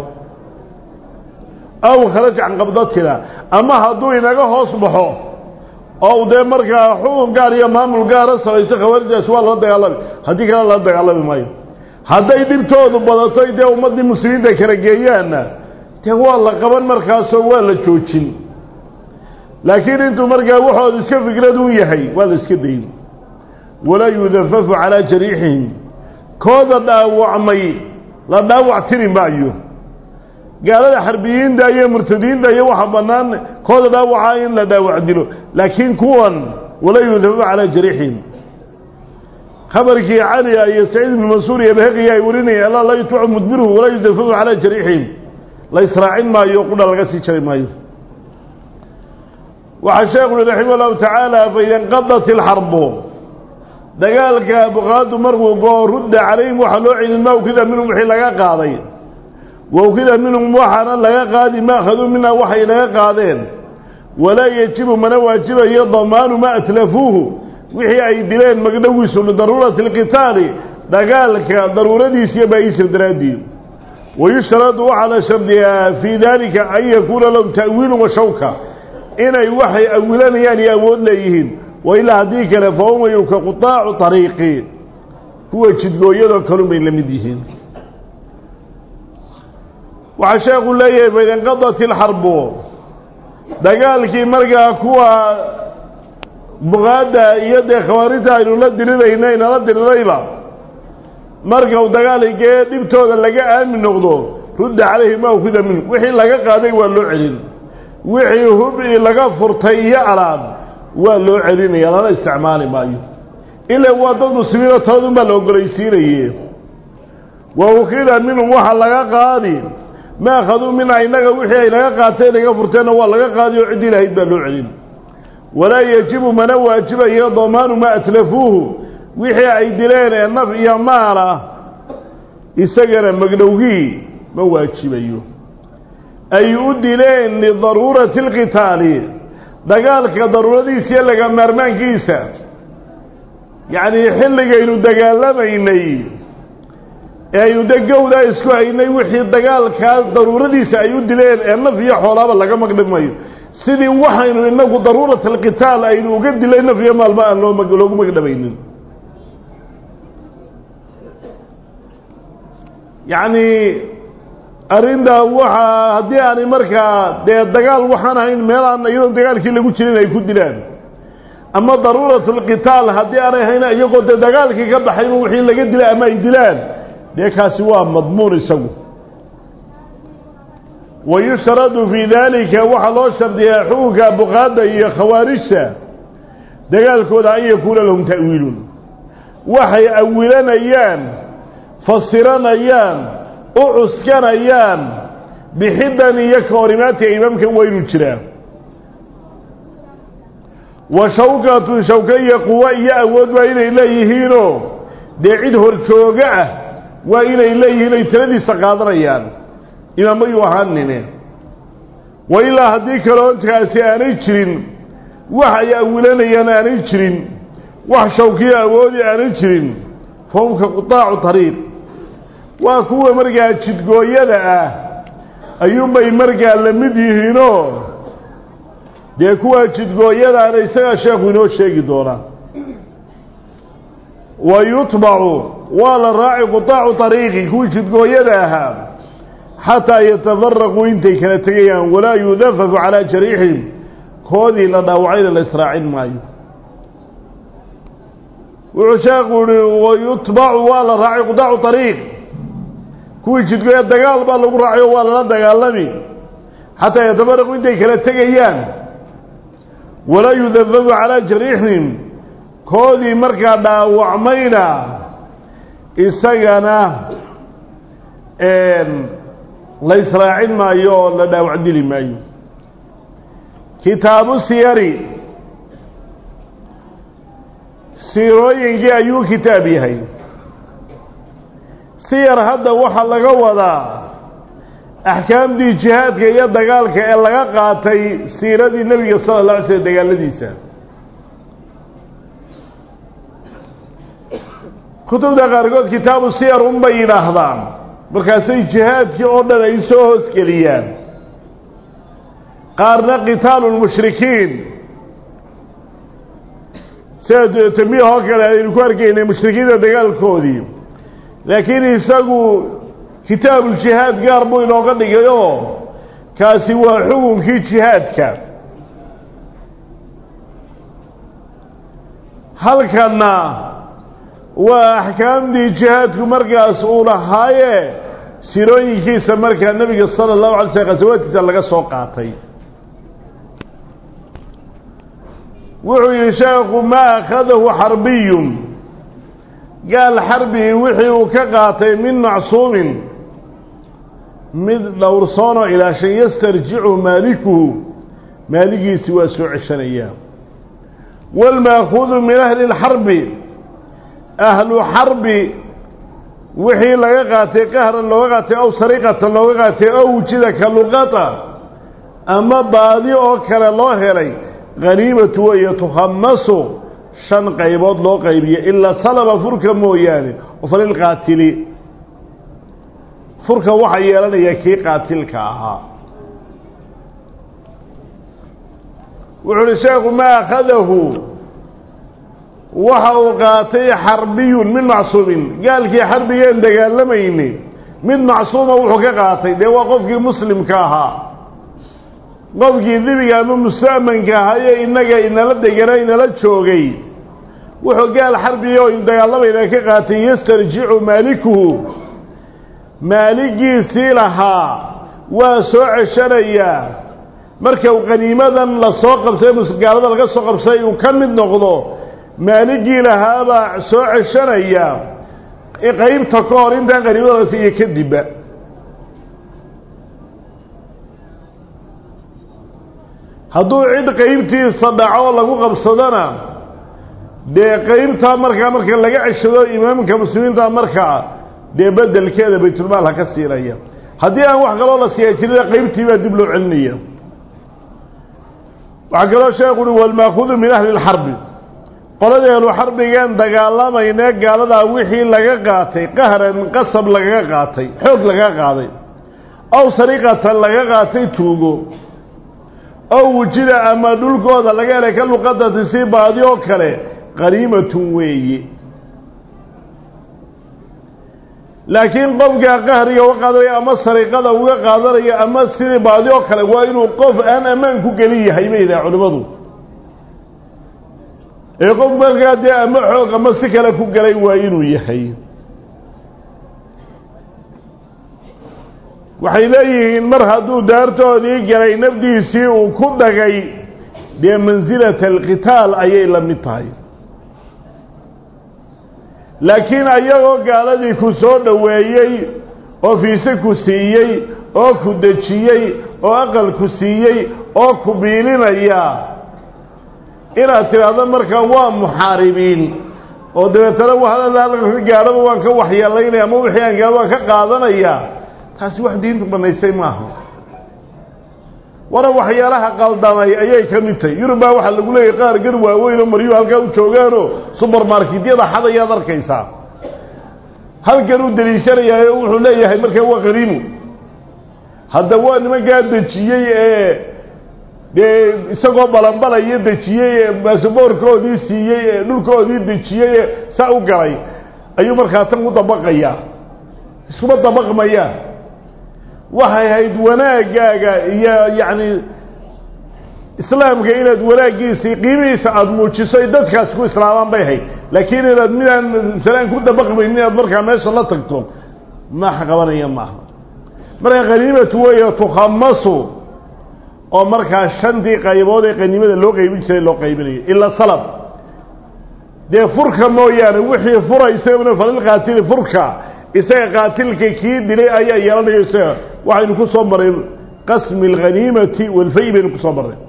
aw kharaj can qabdatina ama hadduu inaga hoos baxo oo dee markaa xukun gaar iyo maamul gaara samayso khawaarijdaasi waa lala dagaalami haddii kale lala dagaalami maayo hadday dhibtoodu badato dee ummaddii muslimiinta kala geeyaanna dee waa la qaban markaasoo waa la joojin laakiin intuu markaa waxoodu iska fikrad un yahay waa la iska dayn walaa yudafafu calaa jariixihim kooda dhaawacmay la dhaawac tiri maayo gaalada xarbiyiinta iyo murtadiinta iyo waxa bannaan kooda dhaawacaa in la dhaawac dilo laakiin kuwan walaa yudafafu calaa jariixihim khabarkii cali iyo saciid ibnu mansuur iyo baheqiya ay warinayeen alla laa yutbacu mudbiruhu walaa yudafafu calaa jariixihim la israacin maayo qudha laga sii jari maayo waxaa sheekhu uhi raximah allahu tacaala faida inqadat ilxarbu dagaalka buqaadu markuu goo rudda calayhim waxaa loo celin ma ukida minhum wixii laga qaaday wa ukida minhum waxaana laga qaadi ma akhaduu minha waxay laga qaadeen walaa yejibu mana waajibayo damaanu ma atlafuuhu wixii ay dileen magdhowiisu lidaruurati alqitaali dagaalka daruuradiis iyo baaisir daraadii wayushtaradu waxaa la shardiyaa fii dalika an yakuuna lahum ta'wiilu wa shawka inay waxay awilanayaan iyo awood leeyihiin wa ilaa haddii kale fahum ka qutaacu ariiqi kuwa jidgooyadoo kalun bay la mid yihiin waxaa sheekhu leeyahay faida inqadat ilxarbu dagaalkii markaa kuwa buqaadda iyo dee khawaarijta aynu la dirirayna inala dirirayba marka uu dagaaligee dhibtooda laga aamin noqdo rudda calayhi ma ukhida minhu wixii laga qaaday waa loo celin wixii hubi laga furtay iyo alaab waa loo celinaya lala isticmaali maayo ila waa dad muslimiinoo taladun baa la ogolaysiinaye wa ukhida minhum waxa laga qaadi ma akhaduu minha innaga wixii ay laga qaateen laga furteenna waa laga qaadi oo ciddii lahayd baa loo celin walaa yajibu mana waajibayo damaanu ma atlafuuhu wixii ay dileen ee naf iyo maala isagana magdhowgii ma waajibayo ay u dileen lidaruurati alqitaali dagaalka daruuradiisa iyo laga maarmaankiisa yacnii xilligaynu dagaalamaynay ee aynu de gowdaa isku haynay wixii dagaalkaas daruuradiisa ay u dileen ee naf iyo xoolaaba laga magdhimayo sidii waxaynu inagu daruurat alqitaal aynu uga dilay naf iyo maalma aan loo loogu magdhamaynin yacni arrintaa waxaa haddii aanay markaa dee dagaal waxaan ahayn meelaan iyadoon dagaalkii lagu jirin ay ku dilaan ama daruurat alqitaal haddii aanay ahayn iyagoo dee dagaalkii ka baxayba wixii laga dilay ama ay dilaan dee kaasi waa madmuun isagu wa yushtaradu fii daalika waxaa loo shardiyaa xukunka buqaadda iyo khawaarijta dagaalkooda an yakuuna lahum ta'wiilun waxay awilanayaan fasiranayaan u cuskanayaan bixidan iyo ka horimaadka imaamka waynu jiraa wa shawkatun shawka iyo quwo iyo awood waa inay leeyihiinoo dee cid horjooga ah waa inay leeyihiin ay taladiisa qaadanayaan imaamayuu ahaanine wa ilaa haddii kaloontaasi aanay jirin wax ay awilanayaan aanay jirin wax shawkiyo awoodi aanay jirin fahum ka qutaacu tariiq waa kuwa markaa jidgooyada ah ayuunbay markaa la mid yihiinoo dee kuwa jidgooyadaana isagaa sheekhu inoo sheegi doonaa wa yutbacu waa la raaci qutaacu طariiqi kuwii jidgooyada ahaa xataa yatafaraquu intay kala tegayaan walaa yudafafu calaa jariixihim koodii la dhaawacayna la israacin maayo wuxuu sheekhu yihi wayutbacu waa la raaci qutaacu طariiq kuwii jidgooya dagaal baa lagu raacayo waa lala dagaalami xataa yatafaraquu intay kala tegayaan walaa yudafafu calaa jariixihim koodii markaa dhaawacmayna isagana la israacin maayo oo la dhaawac dili maayo kitaabu siyari siirooyinkii ayuu kitaab yahay siyar hadda waxaa laga wadaa axkaamtii jihaadka iyo dagaalka ee laga qaatay siiradii nebiga sala la alay slm dagaaladiisa kutubta qaarkood kitaabu siyar unbay yidhaahdaan markaasay jihaadkii oo dhan ay soo hoosgeliyaan qaarna qitaalu lmushrikiin sida tambiih oo kale aynu ku arkaynay mushrikiinta dagaalkoodii laakiin isagu kitaabuuljihaad gaar buu inooga dhigayoo kaasi waa xukunkii jihaadka halkanna waa axkaamtii jihaadku markaas uu lahaaye sirooyinkiisa markaa nebiga sala allahu alay slm khasawaadkiisa laga soo qaatay wuxuu yihi sheekhu maa akhadahu xarbiyun gaal xarbi wixii uu ka qaatay min macsuumin mid dhowrsoonoo ilaa shan yastarjicu maalikuhu maaligiisi waa soo ceshanayaa waalmaakuudu min ahli اlxarbi ahlu xarbi wixii laga qaatay qahran looga qaatay ow sariqatan looga qaatay ow wujida ka luqata ama baadi oo kale loo helay haniimatu weeye tukhamasu shan qaybood loo qaybiyo ilaa salaba furka mooyaane oo falilqaatili furka waxaa yeelanaya kii qaatilka ahaa wuxu uhi sheekhu maa akhadahu waxa uu qaatay xarbiyun min macsuumin gaalkii xarbigeen dagaalamayni mid macsuuma wuxuu ka qaatay dee waa qofkii muslimka ahaa qofkii dibiga ama musta'manka ahaye innaga inala degana inala joogay wuxuu gaal xarbiya oo dagaalamayna ka qaatay yastarjicu maalikuhu maaligiisii lahaa waa soo ceshanayaa marka uu qaniimadan lasoo qabsay gaalada laga soo qabsay uu ka mid noqdo maaligii lahaabaa soo ceshanaya qaybta ka hor intaan qaniimadaas iyo kadibba hadduu cid qaybtiisa dhaco lagu qabsadona dee qaybtaa markaa marka laga ceshado imaamka muslimiinta markaa dee bedelkeeda baytulmaal ha ka siinaya haddii aan wax kaloo la siiya jirida qaybtii baa dib loo celinaya waxaa kaloo sheekhu uhi walmaakudu min ahli lxarbi qoladii ahlu xarbigan dagaalamayne gaaladaa wixii laga qaatay qahran qasab lagaga qaatay xoog lagaga qaaday aw sariqatan laga qaatay tuugo ow wujida ama dhulkooda laga helay ka luqadati si baadi oo kale qaniimatun weeye laakiin qofkaa qahriga uga qaadanaya ama sariqada uga qaadanaya ama sidii baadi oo kale waa inuu qof aan ammaan ku gelin yahay bay yidhaha culimmadu ee qof markaa dee ama xoog ama si kale ku gelay waa inuu yahay waxay leeyihiin mar hadduu daartoodii galay nafdiisii uu ku dhagay dee mansilata alqitaal ayay la mid tahay laakiin ayagoo gaaladii ku soo dhoweeyey oo fiise ku siiyey oo ku dejiyey oo aqal ku siiyey oo ku biilinaya inaad tidhaahdo markaa waa muxaaribiin oo dabeetana gaadhaba waan ka waxyeelaynaya ama wixii aan gaadho waan ka qaadanaya taasi wax diintu banaysay maaha wana waxyaalaha qaldamay ayay ka mid tahay yurub baa waxaa lagu leeyahay qaar gar waaweyn oo maryu halkaa u joogaanoo subermarketyada xad ayaad arkaysaa halkan u deliishanayaayo wuxuu leeyahay markaa waa qariimu hadda waa nimankaa dejiyey ee dee isagoo balanbalaya dejiyey ee baasaboorkoodii siiyey ee dhulkoodii dejiyey ee saa u galay ayuu markaa tan ku dabaqayaa iskuma dabaqmayaan waxay ahayd wanaaggaaga iyo yacni islaamka inaad wanaaggiisii qiimihiisa aada muujiso ay dadkaasi ku islaamaan bay ahayd laakiin inaad midaan masalaan ku dabaqmaynin inaad markaa meesha la tagto max qabanaya maaha marka qaniimatu weeye tukhamasu oo markaa shantii qaybood ee qaniimada loo qaybin jiray loo qaybinayo ila salab dee furka mooyaane wixii fura isagana falilqaatili furka isaga qaatilka kii dilay ayaa yeelanayo isaga waxaynu ku soo maray qasmi alghaniimati walfay baynu ku soo marray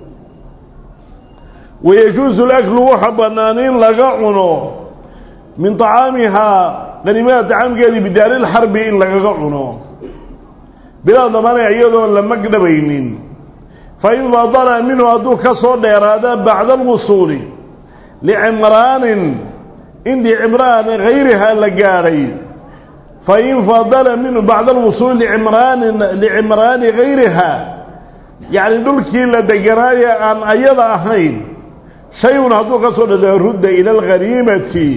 wayajuusu laklu waxa bannaan in laga cuno min طacaamihaa qaniimada طacaamkeedii bidaari lxarbi in lagaga cuno bilaa damaanay iyadoon la magdhabaynin fain fadala minhu hadduu ka soo dheeraada bacda alwusuuli licimraanin intii cimraan hayrihaa la gaadhay fain fadala minhu bacda alwusuuli licimraanin licimraani gayriha yacni dhulkii la deganaaye aan ayada ahayn shay-un hadduu ka soo dhado rudda ila alghaniimati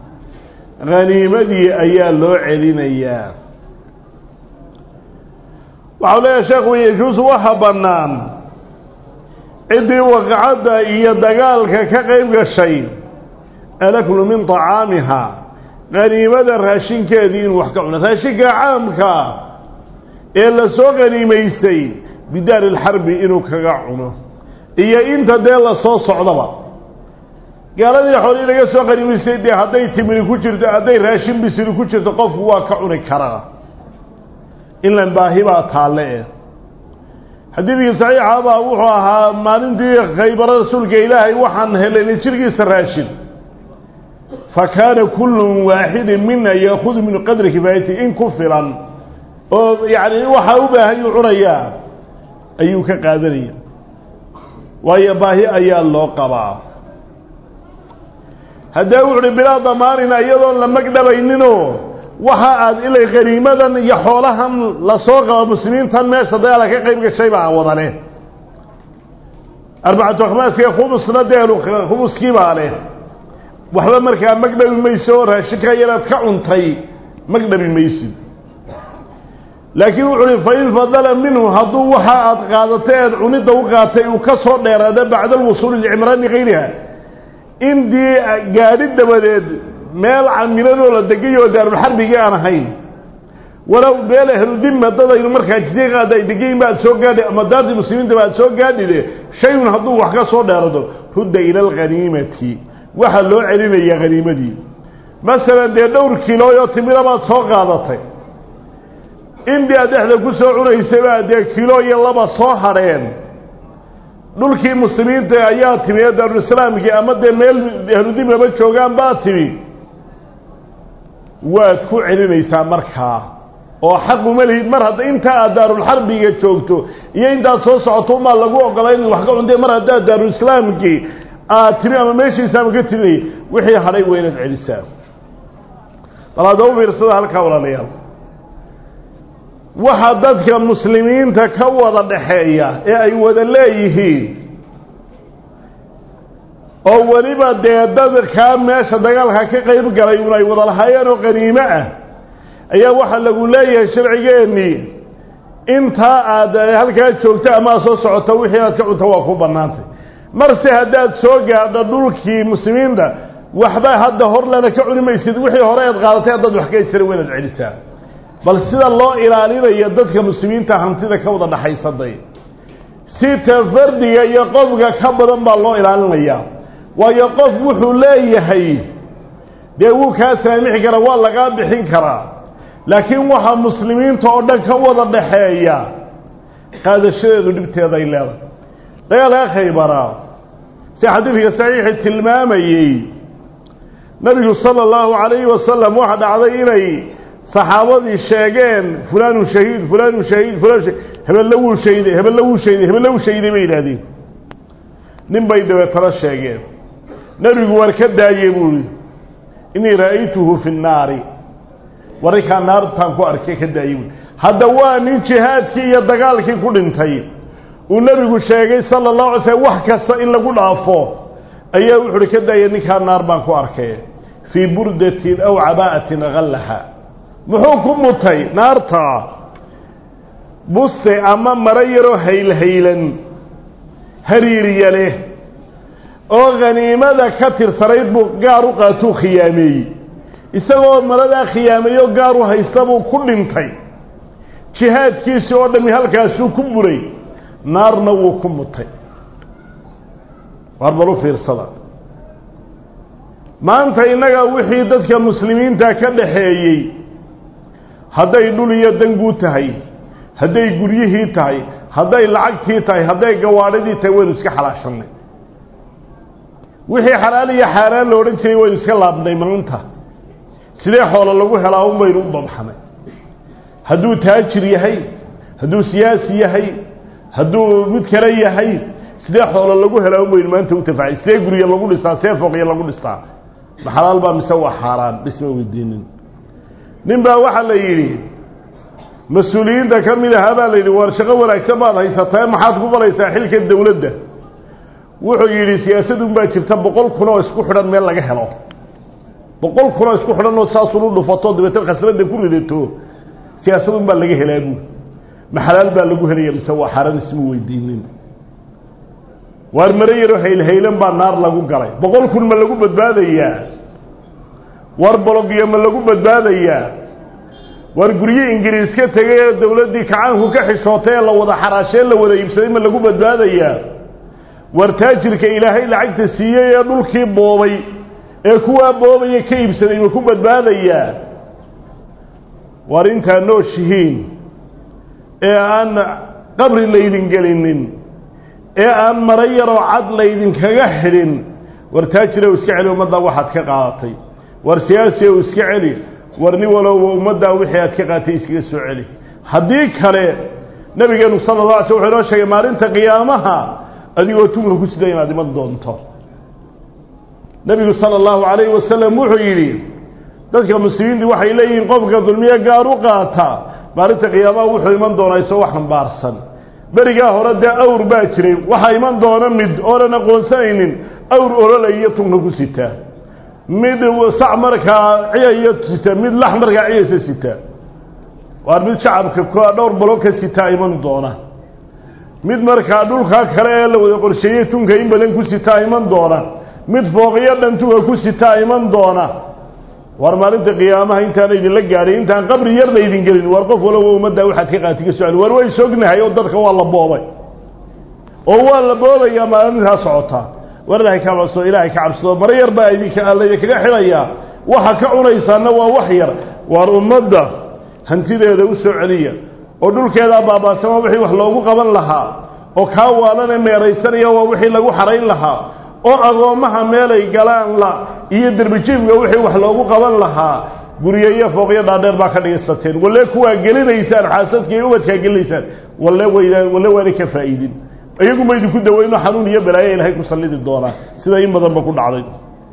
haniimadii ayaa loo celinayaa waxau leeyahay sheekhu yajuusu waxa bannaan ciddii waqacadda iyo dagaalka ka qayb gashay alaklu min طacaamiha qaniimada raashinkeedii inuu wax ka cuno raashinka caamka ee la soo qaniimaystay bidaari اlxarbi inuu kaga cuno iyo inta dee lasoo socdaba gaaladii xoolii laga soo qaniimaystay dee hadday timiri ku jirto hadday raashin bisiri ku jirto qofku waa ka cuni karaa inlan baahi baa taalle eh xadiidkii saxiixa baa wuxuu ahaa maalintii khaybaro rasuulka ilaahay waxaan helenay jirkiisa raashin fa kaana kullu waaxidin mina yaakudu min qadri kifaayati in ku filan oo yacni waxaa u baahan yuu cunayaa ayuu ka qaadanaya waayo baahi ayaa loo qabaa haddee wuxu uhi bilaa damaanina iyadoon la magdhabayninoo waxa aad ilay qaniimadan iyo xoolahan lasoo qabo muslimiintan meesha dagaala ka qayb gashay baa wada leh arbacatu akhmaaska khubusna deenu khubuskii baa leh waxba markaa magdhabi mayso oo raashinka yaraad ka cuntay magdhabi maysid laakiin wuxu uhi fain fadala minhu hadduu waxa aad qaadatay eed cunidda u qaatay uu ka soo dheeraada bacda alwusuuli licimraani kayriha indii gaadhi dabadeed meel camiladoo la degay oo daarulxarbigii aan ahayn walow meel ahludima dadaynu markaa jisiiqaada ay degayin ba aad soo gaadhi ama daartii muslimiintaba aad soo gaadhide shayun hadduu wax ka soo dheerado rudda ila alghaniimati waxaa loo celinayaa haniimadii masalan dee dhowr kilooyoo timira baad soo qaadatay indii aad dhexda ku soo cunaysabaa dee kilo iyo laba soo hadheen dhulkii muslimiinta ayaa timi ee daarulislaamkii ama dee meel ahludimaba joogaan baa timi waad ku celinaysaa markaa oo xaq uma lihid mar hadda inta aad daarulxarbiga joogto iyo intaad soo socoto umaa lagu ogolaa in wax ka cuntay mar haddaad daarulislaamkii aad timi ama meeshiisaama ka timinay wixii hadhay waa inaad celisaa bal hadda u fiirsada halkaa walaalayaal waxa dadka muslimiinta ka wada dhaxeeya ee ay wada leeyihiin oo weliba dee dadkaa meesha dagaalka ka qayb galay un ay wada lahaayeen oo qaniimo ah ayaa waxaa lagu leeyahay sharcigeennii intaa aad halkaa joogto ama aad soo socoto wixii aad ka cunto waa ku bannaantay marse haddaad soo gaadho dhulkii muslimiinta waxba hadda hor lana ka cuni maysid wixii hore aad qaadatay haddaad wax ka jira waynaad celisaa bal sida loo ilaalinayo dadka muslimiinta hantida ka wada dhaxaysaday si tafardiga iyo qofka ka badan baa loo ilaalinayaa waayo qof wuxuu leeyahay dee wuu kaa saamixi karaa waa lagaa bixin karaa laakiin waxaa muslimiinta oo dhan ka wada dhaxeeya qaadashadeedu dhibteeday leedahay dagaalka khaybaraa si xadiidka saxiixi tilmaamayey nabigu sala allahu calayhi wasalam waxa dhacday inay saxaabadii sheegeen fulaanu shahiid fulaanu shahiid fulaan shahiid hebelle wuu shayday hebelle wuu shayday hebelle wuu shayday bay yidhahdeen nin bay dabeetana sheegeen nebigu war ka daayey buu ihi innii ra'aytuhu fi nnaari warrinkaa naartaan ku arkay ka daayey buui hadda waa nin jihaadkii iyo dagaalkii ku dhintay uu nebigu sheegay sala allahu alay slm wax kasta in lagu dhaafo ayaa wuxu uhi ka daaya ninkaa naar baan ku arkay fii burdatin aw cabaa'atin hallaha muxuu ku mutay naarta buste ama maro yaroo haylhaylan hariiriya leh oo khaniimada ka tirsanayd buu gaar u qaatuu khiyaameeyey isagoo maradaa khiyaameeyo gaar u haysta buu ku dhintay jihaadkiisii oo dhami halkaasuu ku buray naarna wuu ku mutay waar bal u fiirsada maanta innaga wixii dadka muslimiinta ka dhaxeeyey hadday dhul iyo danguu tahay hadday guryihii tahay hadday lacagtii tahay hadday gawaadhidii tahay waynu iska xalaashanay wixii xalaal iyo xaaraan la odhan jiray waynu iska laabnay maanta sidee xoolo lagu helaa un baynu u babxanay hadduu taajir yahay hadduu siyaasi yahay hadduu mid kale yahay sidee xoolo lagu helaa un baynu maanta u tafacay sidee gurya lagu dhistaa see fooqya lagu dhistaa ma xalaal baa mise waa xaaraan dhisma weydiinin nin baa waxaa la yidhi mas-uuliyiinta ka mid ahaa baa la yidhi war shaqo wanaagsan baad haysataa maxaad ku balaysaa xilka dawladda wuxuu yidhi siyaasadun baa jirta boqol kun oo isku xidhan meel laga helo boqol kun oo isku xidhan oo saasun u dhufato dabeetna khasnada ku ridato siyaasadun baa laga helaa buuri ma xalaal baa lagu helaya mise waa xaaraan isma weydiinin waar maro yaro haylhaylan baa naar lagu galay boqol kun ma lagu badbaadayaa war bologyo ma lagu badbaadayaa war guryo ingiriis ka tegay ee dawladdii kacaanku ka xishootay ee la wada xaraashee la wada iibsaday ma lagu badbaadayaa war taajirka ilaahay lacagta siiyey ee dhulkii boobay ee kuwaa boobaya ka iibsaday ma ku badbaadayaa war intaa nooshihiin ee aan qabri laydin gelinin ee aan maro yaroo cad laydinkaga xidhin war taajirow iska celi ummaddaa waxaad ka qaadatay war siyaasi ow iska celi war nin walowba ummaddaa wixii aad ka qaatay iskaga soo celi haddii kale nabigeenu sala la alay sl wuxuu inoo sheegay maalinta qiyaamaha adigoo tunka ku sida inaad iman doonto nebigu sala allahu calayhi wasalam wuxuu yidhi dadka muslimiintu waxay leeyihiin qofka dulmiye gaar u qaata maalinta qiyaamaha wuxuu iman doonaa isagoo xambaarsan berigaa hore dee awr baa jiray waxaa iman doona mid oonan aqoonsanaynin awr ololaiyo tunka ku sitaa mid sac markaa ciyayo sita mid lax markaa ciyaysa sita waar mid shacabka dhowr balo ka sitaa iman doona mid markaa dhulkaa kale ee la wada qorsheeyey tunka in badan ku sitaa iman doona mid fooqiyo dhan tunka ku sitaa iman doona war maalinta qiyaamaha intaan idinla gaadhay intaan qabri yar laydin gelin war qof waloba ummaddaa waxaad ka qaati ka socda war way sognahay oo dadka waa la boobay oo waa la boobayaa maalintaa socotaa war ilaahay ka cabsado ilaahay ka cabsado maro yar baa idinka laydinkaga xidhayaa waxa ka cunaysaana waa wax yar waar ummadda hantideeda u soo celiya oo dhulkeedaa baabaasan waa wixii wax loogu qaban lahaa oo kaa waalane meeraysanaya waa wixii lagu xarayn lahaa oo agoommaha meelay galaan la iyo derbijiifka wixii wax loogu qaban lahaa guryo iyo fooqyo dhaadheer baa ka dhigaysateen walle kuwaa gelinaysaan xaasadka iyo ubadkaa gelinaysaan walle waydaan walle waana ka faa'iidin iyaguma idinku daweyno xanuun iyo balaayo ilaahay ku sallidi doonaa sida in badanba ku dhacday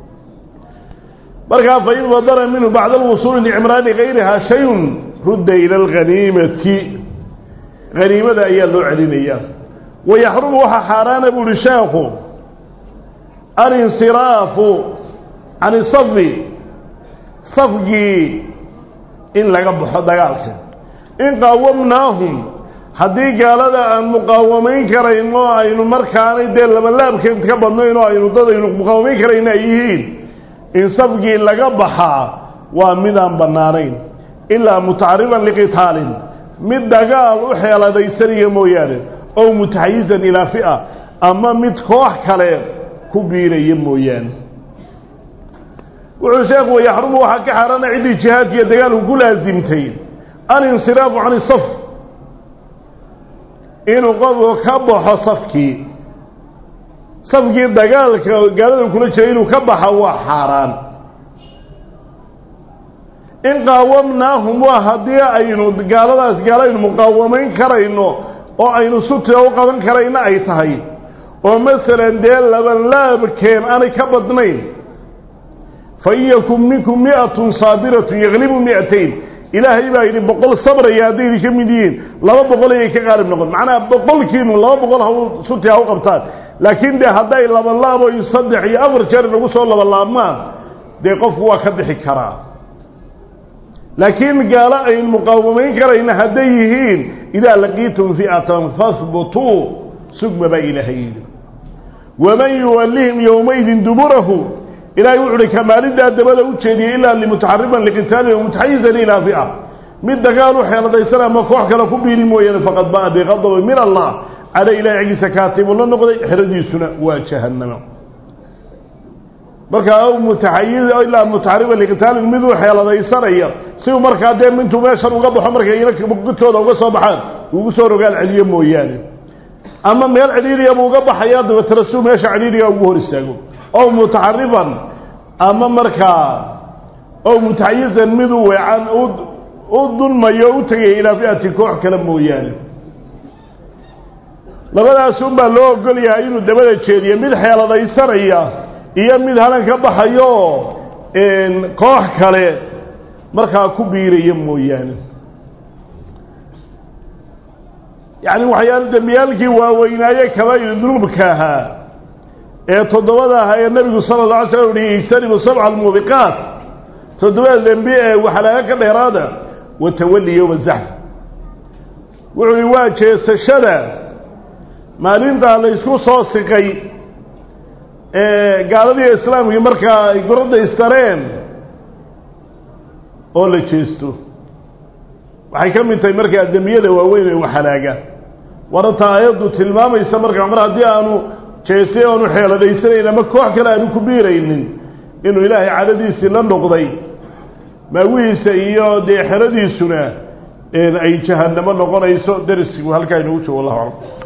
markaa fain badara minhu bacda alwusuuli licimraani gayrihaa shayun rudda ila alghaniimati haniimada ayaa loo celinayaa wayaxrumu waxaa xaaraana bu uhi sheekhu alinsiraafu can isafi safgii in laga baxo dagaalka in qaawamnaahum haddii gaalada aan muqaawamayn karayn oo aynu markaanay dee labalaabkeed ka badnayn oo aynu dad aynu muqaawamayn karayna ay yihiin in safgii laga baxaa waa midaan bannaanayn ilaa mutacariban liqitaalin mid dagaal u xeeladaysanaya mooyaane ow mutaxayizan ilaa fi'a ama mid koox kale ku biiraya mooyaane wuxuu sheekhu wayaxrumu waxaa ka xaaraana ciddii jihaadkiiyo dagaalku ku laasimtay alinsiraafu can isaf inuu qofku ka baxo safkii safkii dagaalka gaalada kula jiray inuu ka baxa waa xaaraan in qaawamnaahum waa haddii aynu gaaladaas gaalo aynu muqaawamayn karayno oo aynu sutira u qaban karayna ay tahay oo masalan dee labanlaabkeen aanay ka badnayn fa in yakun minkum mi'atun saabiratun yaglibu mi'atayn ilaahay baa yidhi boqol sabraya hadday idinka mid yihiin laba boqol ayay ka qaalib noqon macnaha boqolkiinu laba boqol ha suti ha u qabtaan laakiin dee hadday labanlaabo iyo saddex iyo afar jeer inagu soo labalaabmaan dee qofku waa ka bixi karaa laakiin gaalo aynu muqaawamayn karayna hadday yihiin idaa laqiitum fi'atan fahbutuu sugma baa ilaahay yidhi waman yuwallihim yowmaydin duburahu ilaahay wuxu uhi kamaaliddaa dabada u jeediyey ilaa limutaxariban liqitaalin o mutaxayizan ilaa fi'a mid dagaal u xeeladaysan ama koox kale ku biiri mooyaane faqad ba'a biqadabin min allah cala ilahay xaggiisa kaatibu la noqday xeradiisuna waa jahannama markaa aw mutaxayiz ilaa mutaxariban liqitaalin mid u xeeladaysanaya si uu markaa dee mintuu meeshan uga baxo markay godkooda uga soo baxaan ugu soo rogaal celiyo mooyaane ama meel cidhiidriya buu uga baxayaa dabeetana siuu meesha cidhiidriga ugu hor istaago ow mutaxarifan ama markaa ow mutaxayizan mid u weecan u dulmayo u tegaya ilaa fi'ati koox kale mooyaane labadaas unbaa loo ogol yahay inuu dabada jeediyo mid xeeladaysanaya iyo mid halan ka baxayo koox kale markaa ku biiraya mooyaane yacni waxyaala dembiyaalkii waaweynaaye kabaa'ir dunuubka ahaa ee toddobada ahaa ee nebigu sala alla alay slam uhi ijtanibu sabca almuubiqaat toddobada dembi ee waxalaaga ka dheeraada watawalli yowma zaxf wuxuu hi waa jeesashada maalintaa la ysku soo siqay ee gaaladii islaamkii markaa ay goradda istareen oo la jeesto waxay ka mid tahay markaa dembiyada waaweyn ee waxalaaga warata aayaddu tilmaamaysa markaa mar haddii aanu jeestay aanu xeeladaysanayn ama koox kale aanu ku biiraynin inuu ilaahay cadadiisii la noqday maawihiisa iyo dee xeradiisuna ay jahannamo noqonayso darsigu halkaa inoogu joogo wallahu aclam